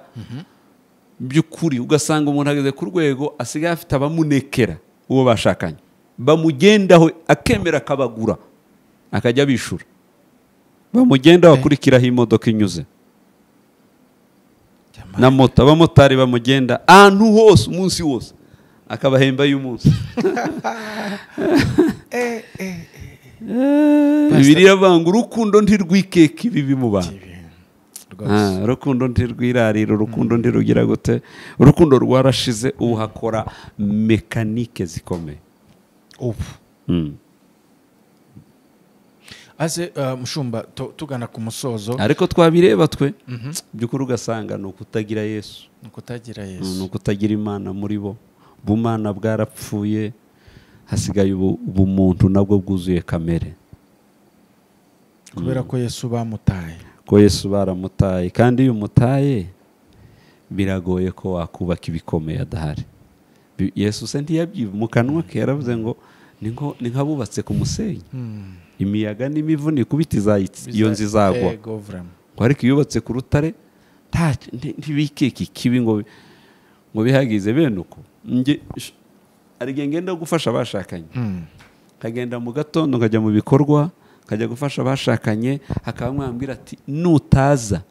by'ukuri ugasanga umuntu ageze ku rwego asigaye afite abamunekera uwo bashakanye bamugendaho akemera akabagura akajya abishura bamugenda bakurikiraho imodoka inyuze na moto abamotari bamugenda ahantu hose umunsi wose akabahemba y'umunsi biriya banga urukundo ntirwikeka ibibi mu bantu Ah, urukundo ntirwirarira urukundo ntirugira gute urukundo rwarashize ubu hakora mekanike zikomeye ubu Mm. aze uh, mushumba tu- tugana ku musozo ariko twabireba twe Mhm. by'ukuri ugasanga ni ukutagira yesu ni ukutagira ni yesu ukutagira imana muri bo ubumana bwarapfuye hasigaye ubu- ubumuntu nabwo bwuzuye kamere kubera ko yesu bamutaye ko yesu baramutaye kandi iyo umutaye biragoye ko wakubaka ibikomeye adahari Bi- yesu se ntiyabyiba mu kanwa ke yaravuze ngo "Ni nko- ni nk'abubatse ku musenyi Hmm. imiyaga n'imivu nikubita izayitsi- iyo nzu izagwa Ego, vrema. ngo ariko iyo yubatse ku rutare nta- nti- ntibikeke ikibi ngo bi- ngo bihagize bene uko Nge- sh- hari igihe ngenda gufasha abashakanye Hmm. nkagenda mu gatondo nkajya mu bikorwa nkajya gufasha abashakanye hakaba mwambwira ati nutaza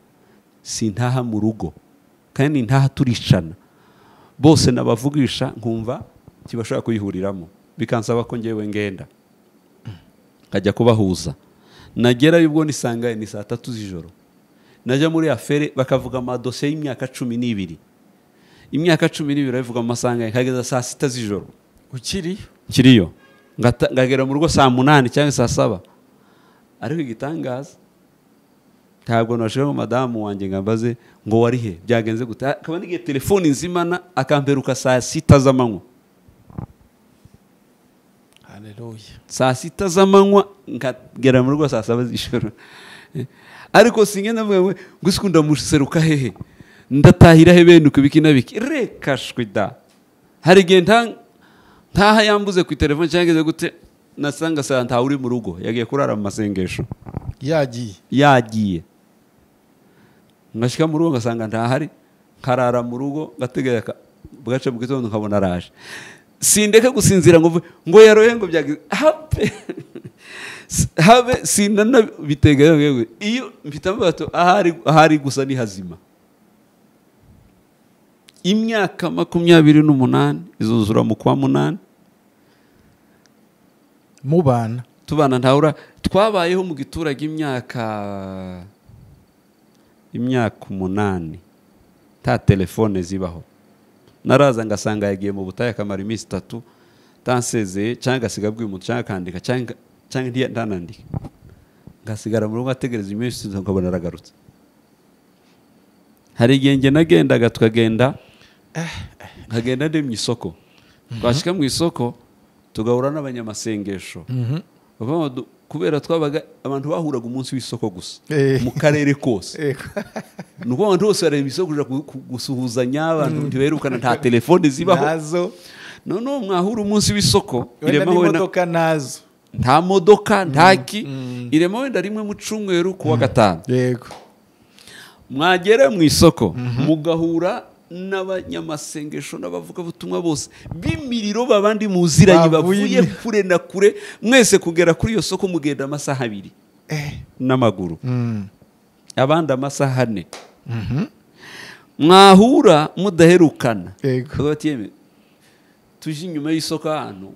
sintaha mu rugo kandi ntaha turicana bose nabavugisha nkumva kibashobora kuyihuriramo bikansaba ko ngewe ngenda nkajya kubahuza nagerayo ubwo nisanga ni saa tatu z'ijoro najya muri afere bakavuga amadosiye y'imyaka cumi n'ibiri imyaka cumi n'ibiri babivuga mu masangahe nkageza saa sita z'ijoro ukiri kiriyo Ngata- ngagera mu rugo saa munani cyangwa saa saba ariko igitangaza ntabwo nashobora madamu wanjye ngo ambaze ngo wari he byagenze gute akaba n'igihe telefoni nzimana akamperuka saa sita z'amanywa haleluya saa sita z'amanywa nkagera mu rugo saa saba z'ijoro ariko singenda mvuga ngo ngo isi ndamuseruka hehe ndatahira he bene uku biki na biki reka shwi da hari igihe nta ntaha yambuze ku telefone cyangwa ize gute nasanga saa ntawe uri mu rugo yagiye kurara mu masengesho yagiye yagiye ngashyika mu rugo ngasanga ntahari nkarara mu rugo ngategera aka- bwaca mu gitondo nkabona araje sindeka gusinzira ngo mvuge, ngo yaroye ngo byagize habe S- habe sinana biteganya ngo iyo mfite amabato ahari ahari gusa ni hazima imyaka makumyabiri n'umunani izuzura mu kwa munani mubana tubana ntahura twabayeho mu giturage imyaka imyaka umunani nta telefone zibaho naraza ngasanga yagiye mu butayu akamara iminsi itatu atansezeye cyangwa agasiga abwiye umuntu cyangwa akandika cyangwa cyangwa ntiya- ntanandike ngasigara mu rugo ategereza iminsi itatu nkabona aragarutse hari igihe njye nagendaga tukagenda nkagenda ndi mu isoko twashyika mu isoko tugahura n'abanyamasengesho Mhm. Bavamo du- kubera twabaga abantu bahuraga umunsi w'isoko gusa Eh. mu karere kose Ego. ni ukuvuga abantu bose bareba isoko kuja ku- ku- gusuhuzanya abantu ntibaherukana nta telefone zibaho nazo noneho mwahura umunsi w'isoko wenda irema wenda n'imodoka nazo nta modoka nta ki mm. irema wenda rimwe mu cumweru ku wa gatanu yego mwagera mu isoko mugahura n'abanyamasengesho n'abavugabutumwa bose b'imiriro babandi muziranye Bavuye bavuye imiri- kure na kure mwese kugera kuri iyo soko mugenda amasaha abiri Eh. n'amaguru Mm. abandi amasaha ane Mhm. mwahura mudaherukana Yego. Bakaba bati, "Yemwe, tuje inyuma y'isoko ahantu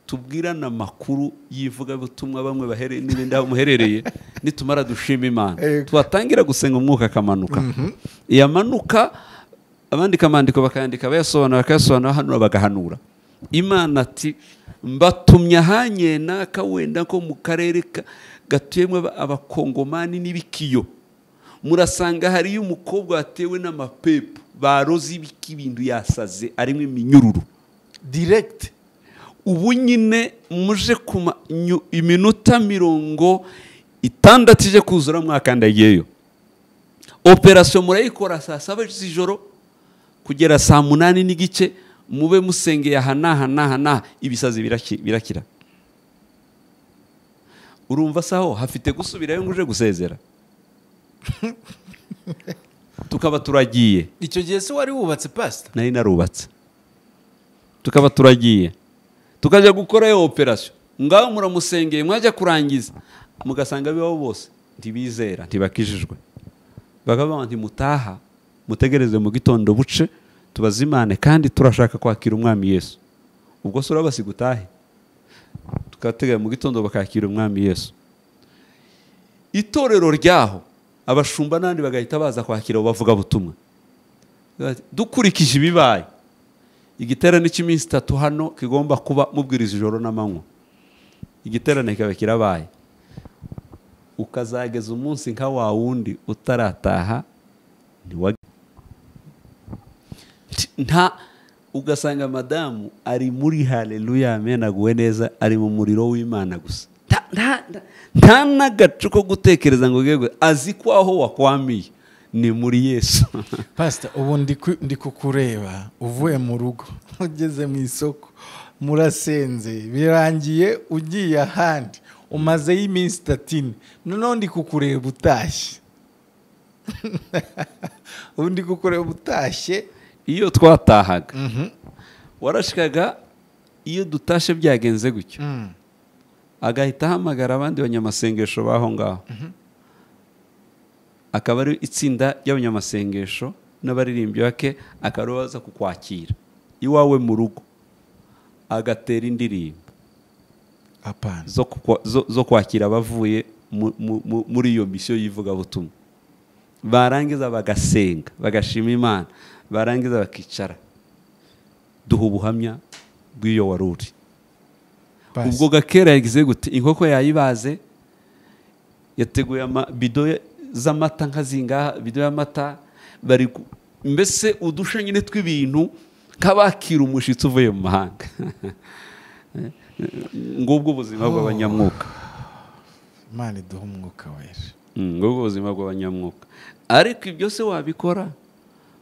tubwirane amakuru y'ivugabutumwa bamwe bahere- n'ibindi aho muherereye nitumara dushima imana Yego. twatangira gusenga umwuka akamanuka yamanuka abandika amandiko bakayandika bayasobanura bakayasobanura hano bagahanura imana ati mbatumye ahanye naka wenda ko mu karere ka- gatuyemo aba- abakongomani n'ibikiyo murasanga hariyo umukobwa watewe n'amapepu baroze ibiki ibintu yasaze arimo iminyururu direct ubu nyine muje ku ma- nyu- iminota mirongo itandatu ije kuzura mwakandagiyeyo operasiyo murayikora saa saba z'ijoro kugera saa munani n'igice mube musengeye aha n'aha n'aha n'aha ibisazi biraki- birakira urumva saho hafite gusubirayo ngo uje gusezera tukaba turagiye icyo gihe se wari wubatse pasita nari narubatse tukaba turagiye tukajya gukorayo operasiyo ngaho muramusengeye mwajya kurangiza mugasanga bibaho bose ntibizera ntibakijijwe bakaba ntimutaha mutegereze mu gitondo buce tubazimane kandi turashaka kwakira umwami yesu ubwo se urabasiga utahe tukateganya mu gitondo bakakira umwami yesu itorero ryaho abashumba n'abandi bagahita baza kwakira abo bavugabutumwa dukurikije ibibaye igiterane cy'iminsi itatu hano kigomba kuba mubwiriza ijoro n'amanywa igiterane kikaba kirabaye ukazageza umunsi nka wa wundi utarataha ntiwa nta ugasanga madamu ari muri hareruya amenaguwe neza ari mu muriro w'imana gusa nta- nta- nta- nta n'agacu ko gutekereza ngo yego azi ko aho wakwamiye ni muri yesu pasita ubu ndi ku- ndi kukureba uvuye mu rugo ugeze mu isoko murasenze birangiye ugiye ahandi umazeyo iminsi itatu ine noneho ndi kukureba utashye ubu ndi kukureba utashye iyo twatahaga warashikaga iyo dutashe byagenze gutyo Mm. agahita ahamagara abandi banyamasengesho b'aho ngaho akaba ari itsinda ry'abanyamasengesho n'abaririmbyi bake akaba aribo baza kukwakira iwawe mu rugo agatera indirimbo apana zo kukwa- zo- zo kwakira abavuye mu- mu- mu- muri iyo misiyo y'ivugabutumwa barangiza bagasenga bagashima imana barangiza bakicara duha ubuhamya bw'iyo wari uri Pastor. ubwo gakera yagize gute inkoko yayibaze yateguye amabido ya- z'amata nka zingaha bido y'amata bari gu- mbese udusha nyine tw'ibintu nk'abakira umushyitsi uvuye mu mahanga ngubwo ubuzima bw'abanyamwuka imana iduha umwuka wera Mm, ngubwo ubuzima bw'abanyamwuka ariko ibyo se wabikora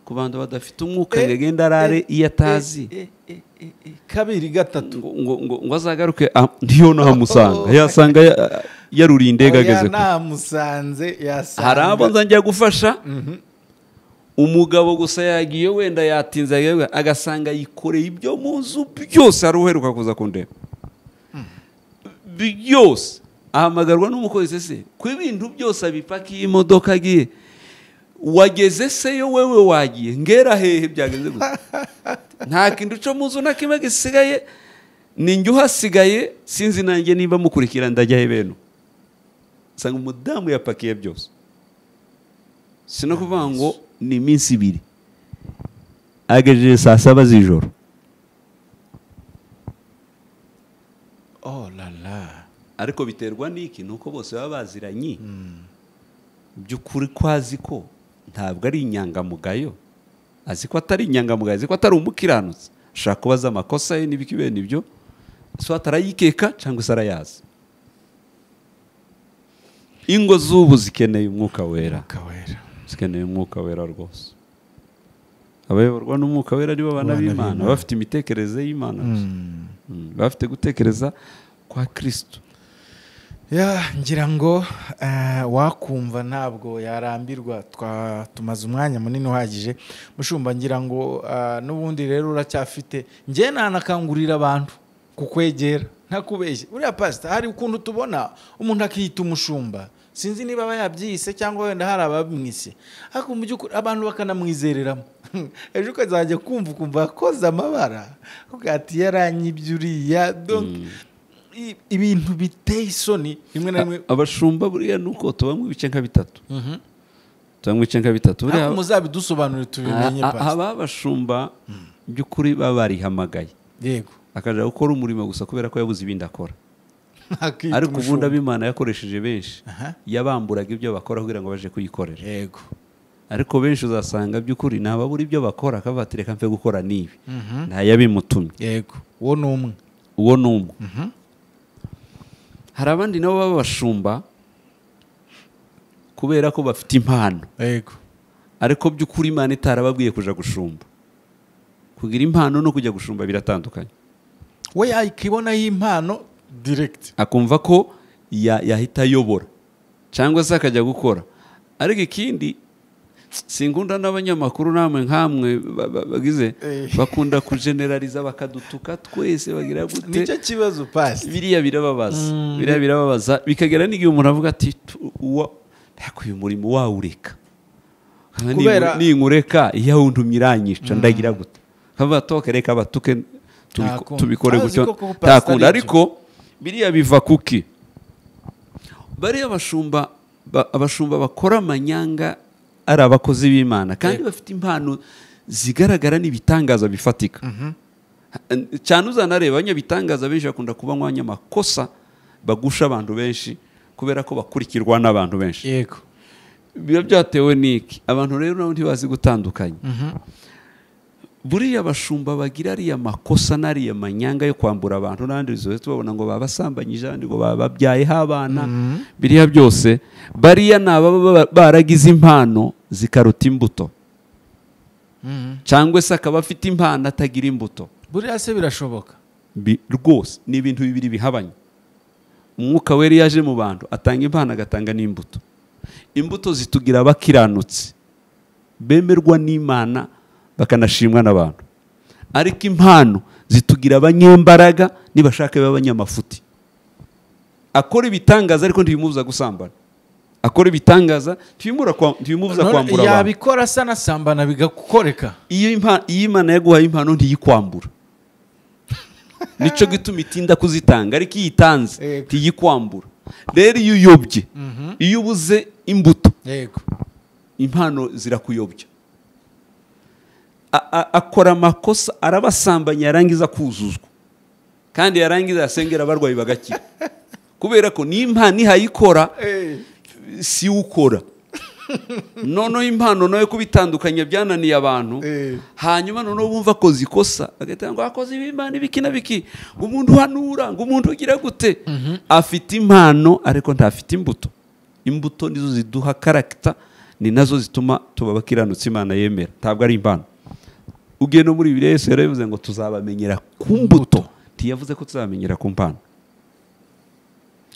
ku bantu badafite umwuka ngo agende arare iyo atazi Eh, eh, eh, eh, kabiri gatatu ngo ngo- ngo- ngo azagaruke ah, ntiyo nahamusanga yasanga ya- yaruriye indege ageze kure namusanze yasanga hari abo nza njya gufasha umugabo gusa yagiye wenda yatinze yagaruka, agasanga yikoreye ibyo mu nzu byose hari uheruka kuza kundeba byose ahamagarwa n'umukozi se ko ibintu byose abipakiye imodoka agiye wageze se yo wewe wagiye ngera hehe byagenze gusa nta kintu cyo mu nzu na kimwe gisigaye ni njye uhasigaye sinzi nanjye niba mukurikira ndajya he beno usanga umudamu yapakiye byose si no kuvuga ngo ni iminsi ibiri agejeje saa saba z'ijoro oh la la ariko biterwa n'iki ni uko bose baba baziranye by'ukuri ko azi ko ntabwo ari inyangamugayo azi ko atari inyangamugayo azi ko atari umukiranutsi ashobora kuba azi amakosa ye n'ibiki bene ibyo so atarayikeka cyangwa se arayazi ingo z'ubu zikeneye umwuka wera umwuka wera zikeneye umwuka wera rwose abayoborwa n'umwuka wera nibo bana Abana b'imana b'Imana. bafite imitekerereze y'imana gusa. Mm, bafite gutekereza kwa kirisito ya ngira ngo eh, wakumva ntabwo yarambirwa twa tumaze umwanya munini uhagije mushumba ngira ngo eh, n'ubundi rero uracyafite njye nanakangurira abantu kukwegera ntakubeshye uriya pasita hari ukuntu tubona umuntu akiyita umushumba sinzi niba aba yabyise cyangwa wenda hari abamwise ariko mu by'ukuri abantu bakanamwizereramo ejo ukazajya kumva ukumva yakoze amabara ukavuga ati yaranyibye uriya donke i- ibintu biteye isoni rimwe na rimwe abashumba buriya ni uko tubamo ibice nka bitatu Mhm. tubamo ibice nka bitatu ariko buriya muzabidusobanurire tubimenye a- a- pastor. aba abashumba by'ukuri baba barihamagaye yego akajya gukora umurimo gusa kubera ko yabuze ibindi akora Akita ariko ubundi umushumba. ab'imana yakoresheje benshi Aha. yabamburaga ibyo bakora kugira ngo baje kuyikorera yego ariko benshi uzasanga by'ukuri ni ababura ibyo bakora akabatireka mve gukora n'ibi Mhm. ntayabimutumye yego uwo ni umwe uwo ni umwe hari abandi nabo b'abashumba kubera ko bafite impano yego ariko by'ukuri imana itarababwiye kujya gushumba kugira impano no kujya gushumba biratandukanye we yakibonaho impano diregiti akumva ko ya- yahita ayobora cyangwa se akajya gukora ariko ikindi singunda n'abanyamakuru namwe nkamwe ba- ba- bagize Eh. bakunda kujenerariza bakadutuka twese bagira gute nicyo kibazo pasi biriya birababaza biriya birababaza bikagera n'igihe umuntu avuga ati "Tu- uwa- ariko uyu murimo wawureka Nka ningu- Kubera- ninkureka iyo awuntumye iranyica ndagira gute nkava toke reka batuke tubiko- Ntakunda. tubikore Azi gutyo ko kuba pastor ntakunda ari byo. ariko biriya biva kuki bariya abashumba ba- abashumba bakora amanyanga ari abakozi b'imana kandi bafite impano zigaragara n'ibitangaza bifatika cyane uzanareba abanyabitangaza benshi bakunda kuba abanyamakosa bagusha abantu benshi kubera ko bakurikirwa n'abantu benshi yego biba byatewe n'iki abantu rero nabo ntibazi gutandukanya buriya abashumba bagira ariya makosa n'ariya manyanga yo kwambura abantu n'andi zose tubabona ngo baba basambanyije abandi ngo baba babyayeho abana biriya byose bariya ni ababa ba- baragize impano zikaruta imbuto cyangwa se akaba afite impano atagira imbuto buriya se birashoboka Bi- rwose ni ibintu bibiri bihabanye umwuka wera iyo aje mu bantu atanga impano agatanga n'imbuto imbuto zitugira abakiranutsi bemerwa n'imana bakanashimwa n'abantu ariko impano zitugira abanyembaraga nibashaka b'abanyamafuti akora ibitangaza ariko ntibimubuza gusambana akora ibitangaza ntibimura kwa- ntibimubuza None kwambura abantu yabikora asa na sambana bigakoreka iyo impa- iyo imana yaguhaye impano ntiyikwambura nicyo gituma itinda kuzitanga ariko iyo iyitanze Yego. ntiyikwambura rero iyo uyobye iyo ubuze imbuto yego impano zirakuyobya A- a- akora amakosa arabasambanya yarangiza kuzuzwa kandi yarangiza yasengera abarwayi bagakira kubera ko niyo impano ihayikora si ukora noneho impano nawe kubitandukanya byananiye abantu Eh. hanyuma noneho bumva akoze ikosa agahita ngo akoze ibimana ibiki na biki ngo umuntu uhanura ngo umuntu ugira gute afite impano ariko ntafite imbuto imbuto nizo ziduha karagita ni nazo zituma tuba abakiranutsi imana yemera ntabwo ari impano ugiye no muri bibiri yesu yarabivuze ngo tuzabamenyera ku mbuto ntiyavuze ko tuzabamenyera ku mpano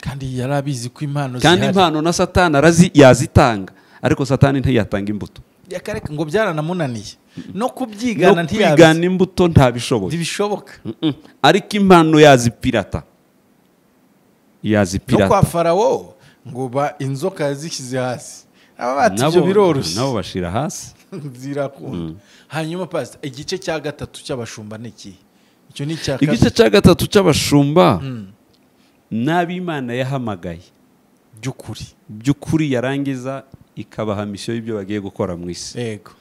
kandi yari abizi ko impano kandi zihari. impano na satani arazi yazitanga ariko satani ntiyatanga imbuto yakareka ngo byaranamunaniye no no kubyigana ntiyabizi kwigana imbuto ntabishoboye ntibishoboka Mm-mm. ariko impano yazipirata no yazipirata kwa farawo ngo ba inzoka yazishyize hasi aba bati ibyo nabo biroroshye bashira hasi zirakunda hanyuma pasita igice cya gatatu cy'abashumba ni ikihe icyo ni icya kabiri igice cya gatatu cy'abashumba Mm, n'ab'imana yahamagaye by'ukuri by'ukuri yarangiza ikabaha misiyo y'ibyo bagiye gukora mu isi yego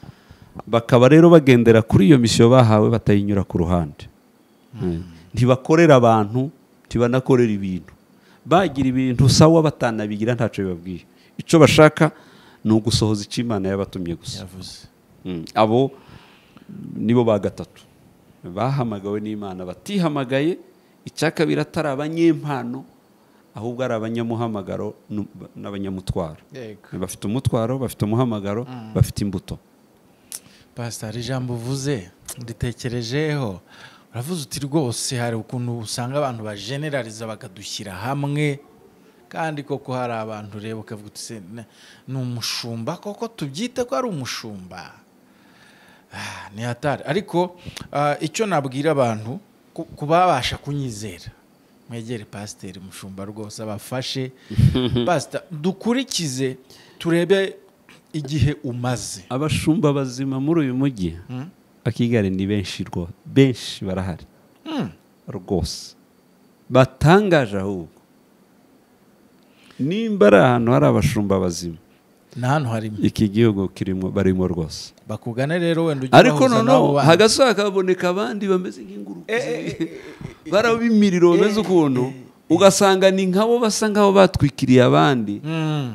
bakaba rero bagendera kuri iyo misiyo bahawe batayinyura ku ruhande ntibakorera abantu ntibanakorera ibintu bagira ibintu sawa batanabigira ntacyo bibabwiye icyo bashaka ni ugusohoza icyo imana yabatumye gusa yavuze Mm. abo nibo ba gatatu bahamagawe n'imana batihamagaye icya kabiri atari abanyempano ahubwo ari abanyamuhamagaro nu- n'abanyamutwaro yego bafite umutwaro bafite umuhamagaro bafite imbuto pasita hari ijambo uvuze nditekerejeho uravuze uti rwose hari ukuntu usanga abantu bajenerariza bakadushyira hamwe kandi koko hari abantu ureba ukavuga uti "Se, ne- ni umushumba koko tubyite ko ari umushumba Ah, ni hatari ariko ah, icyo nabwira abantu ku- ku babasha kunyizera mwegere pasiteri mushumba rwose abafashe pasita dukurikize turebe igihe umaze abashumba bazima muri uyu mujyi akigari ni benshi rwo benshi barahari Hmm. rwose batangaje ahubwo nimba ari ahantu hari abashumba bazima ni hano harimo iki gihugu kirimo barimo rwose bakugane rero wenda ujye ariko ubahuza n'abo noneho bana. hagati hakaboneka abandi bameze nk'inguruka barabimiriro bameze ukuntu ugasanga ni nkabo basa nk'abo batwikiriye abandi Mm.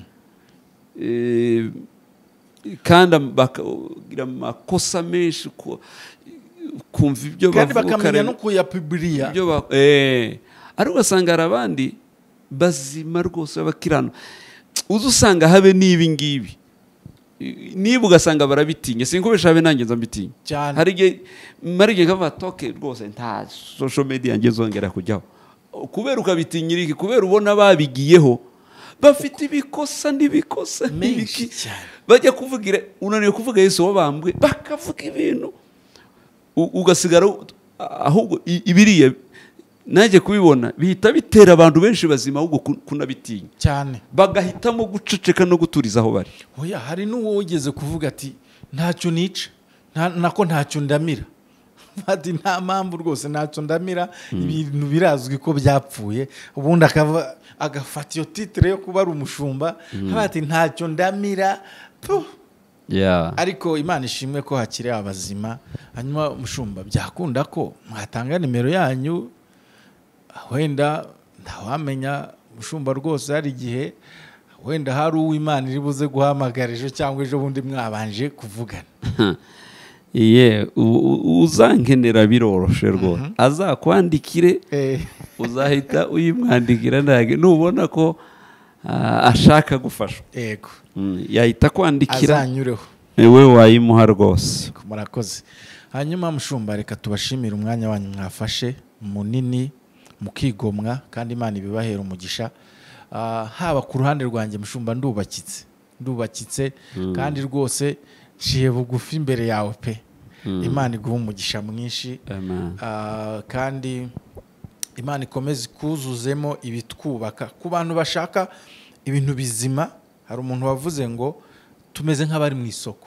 Eh, kandi bakagira amakosa menshi ku- kumva ibyo kandi bavuga bakamenya ukareba no kuyapibiriya ibyo ba- Eh, ariko ugasanga hari abandi bazima rwose b'abakirano uzi usanga habe n'ibi ngibi I- niba ugasanga barabitinya sinkubesha habe nanjye nza mbitinya Cyane. hari igihe mara igihe kavuga toke rwose nta social media nge zongera kujyaho kubera ukabitinyira iki kubera ubona babigiyeho bafite ibikosa n'ibikosa menshi n'ibiki cyane bajya kuvugira unaniwe kuvuga yesu wabambwe bakavuga ibintu U- ugasigara u- ahubwo i- ibiriya najye kubibona bihita bitera abantu benshi bazima ahubwo ku- kunabitinya cyane bagahitamo guceceka no guturiza aho bari oya hari n'uwo wigeze kuvuga ati ntacyo nica nta- nako ntacyo ndamira ati nta mpamvu rwose ntacyo ndamira ibintu birazwi ko byapfuye ubundi akava agafata iyo titire yo kuba ari umushumba haba ati ntacyo ndamira puh ariko imana ishimwe ko hakiri abazima hanyuma mushumba byakunda ko mwatanga nimero yanyu wenda ntawamenya mushumba rwose hari igihe wenda hari uwo imana iri buze guhamagara ejo cyangwa ejo bundi mwabanje kuvugana ye u- u- uzankenera biroroshe rwose azakwandikire uzahita uyimwandikira ntabwo nubona ko ah, ashaka gufashwa yego Mm, yahita akwandikira azanyureho wowe wayimuha rwose yego, murakoze hanyuma mushumba reka tubashimire umwanya wanyu mwafashe munini mukigomwa kandi imana ibibahera umugisha Ah, haba ku ruhande rwanjye mushumba ndubakitse ndubakitse kandi rwose nciye bugufi imbere yawe pe imana iguha umugisha mwinshi Amen. Ah, kandi imana ikomeze ikuzuzemo ibitwubaka ku bantu bashaka ibintu bizima hari umuntu wavuze ngo tumeze nk'abari mu isoko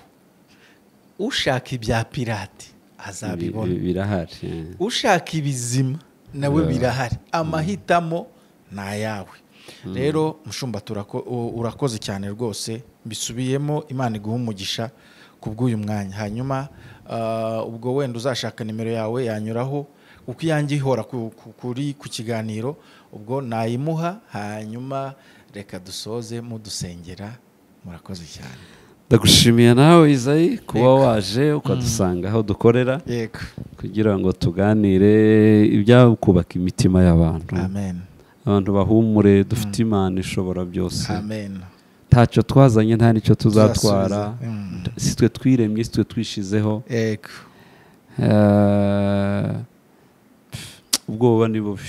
ushaka ibya pirate azabibona Bi- birahari yeah. ushaka ibizima nawe birahari amahitamo ni ayawe rero mushumba turako- u- urakoze cyane rwose bisubiyemo imana iguha umugisha ku bw'uyu mwanya hanyuma ah, ubwo wenda uzashaka nimero yawe yanyuraho kuko iyanjye ihora ku- ku- kuri ku kiganiro ubwo nayimuha hanyuma reka dusoze mudusengera murakoze cyane ndagushimiye nawe izayi kuba waje ukadusanga aho dukorera yego kugira ngo tuganire ibyakubaka imitima y'abantu amen abantu bahumure dufite imana ishobora byose amen ntacyo twazanye nta nicyo tuzatwara Tuzasubiza. Mm. si twe twiremye si twe twishizeho yego Eh, pff, ubwoba ni bubi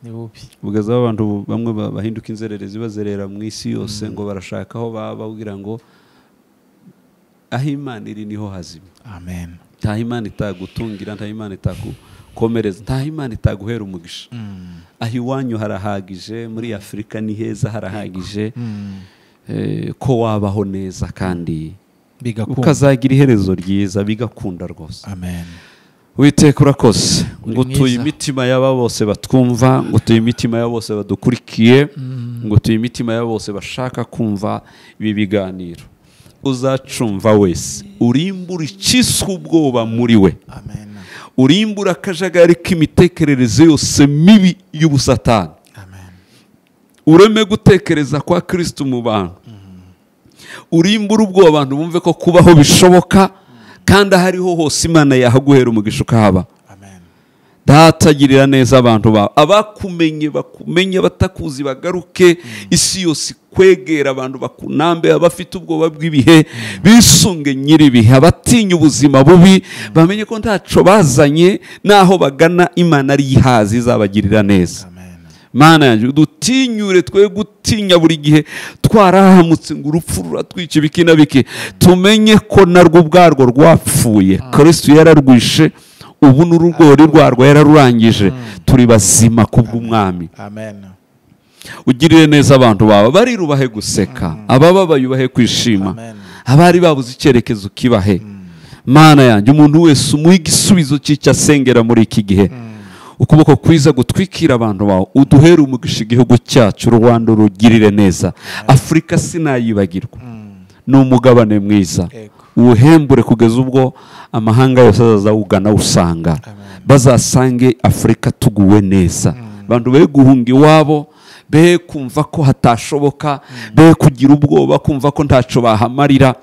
ni bubi bugezaho abantu bamwe ba- bahinduka inzererezi bazerera mu isi yose ngo barashaka aho baba kugira ngo aho imana iri niho hazima amen ntaho imana itagutungira ntaho imana itagukomereza ntaho imana itaguhera umugisha Mm. aho iwanyu harahagije muri afurika ni heza harahagije Mm. eh, ko wabaho neza kandi bigakunda ukazagira iherezo ryiza bigakunda rwose amen witeka urakoze ngo tuye mwiza. imitima y'aba bose batwumva ngo tuye imitima y'aba bose badukurikiye ngo tuye imitima y'aba bose bashaka kumva ibi biganiro uzacumva wese urimbura icyiswe ubwoba muri we amen urimbura akajagari k'imitekerereze yose mibi y'ubusatani amen ureme gutekereza kwa kirisitu mu bantu urimbura ubwo abantu bumve ko kubaho bishoboka kandi aho ariho hose imana yahaguhera umugisha ukahaba amen ntatagirira neza abantu bawe abakumenye bakumenye batakuzi bagaruke isi yose ikwegera abantu bakunambe abafite ubwoba bw'ibihe bisunge nyir'ibihe abatinya ubuzima bubi bamenye ko ntaco bazanye n'aho bagana imana ari ihazi izabagirira neza amen mana yanjye dutinyure twe gutinya buri gihe twarahamutse ngo urupfu ruratwica ibiki na biki tumenye ko narwo ubwarwo rwapfuye kirisitu yararwishe ubu n'urugori rwarwo yararurangije turi bazima kubw'umwami amen ugirire neza abantu bawe barirubahe guseka abababaye ubahe kwishima Amen. abari babuze icyerekezo kibahe mana yanjye umuntu wese umuha igisubizo cy'icyo asengera muri iki gihe ukuboko kwiza gutwikira abantu bawe uduhere umugisha igihugu cyacu rwanda urugirire neza afurika sinayibagirwa ni umugabane mwiza Yego. uwuhembure kugeza ubwo amahanga yose azazawugana usanga Amen. bazasange afurika tuguwe neza abantu be guhunga iwabo be kumva ko hatashoboka be kugira ubwoba kumva ko ntacyo bahamarira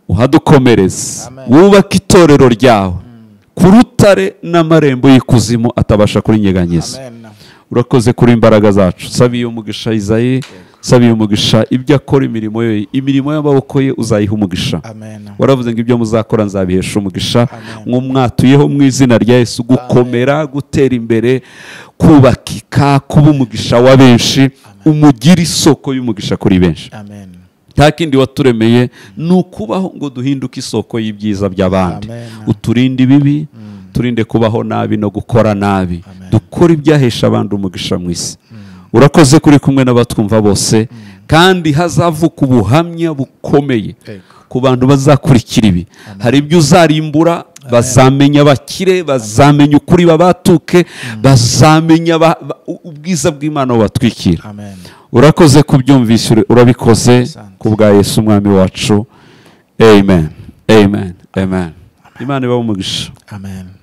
uhadukomereze Amen. wubake itorero ryawe ku rutare n'amarembo y'ikuzimu atabasha kurinyeganyiza amen urakoze kuri imbaraga zacu sabiye umugisha izayi sabiye umugisha ibyo akora imirimo ye imirimo y'amaboko ye uzayiha umugisha amen waravuze ngo ibyo muzakora nzabihesha umugisha Amen. mwatuyeho mu izina rya yesu gukomera gutera imbere kubakika kuba umugisha wa benshi amen umugire isoko y'umugisha kuri benshi amen nta kindi waturemeye ni ukubaho ngo duhinduke isoko y'ibyiza by'abandi Amen. uturinde ibibi turinde kubaho nabi no gukora nabi Amen. dukore ibyahesha abandi umugisha mu isi urakoze kuri kumwe n'abatwumva bose kandi hazavuka ubuhamya bukomeye Yego. ku bantu bazakurikira ibi hari ibyo uzarimbura bazamenya abakire bazamenya ukuri babatuke bazamenya ba- ba- ubwiza bw'imana bubatwikira amen urakoze kubyumvisha ura- urabikoze Asante. ku bwa yesu umwami wacu amen amen amen imana ibahe umugisha amen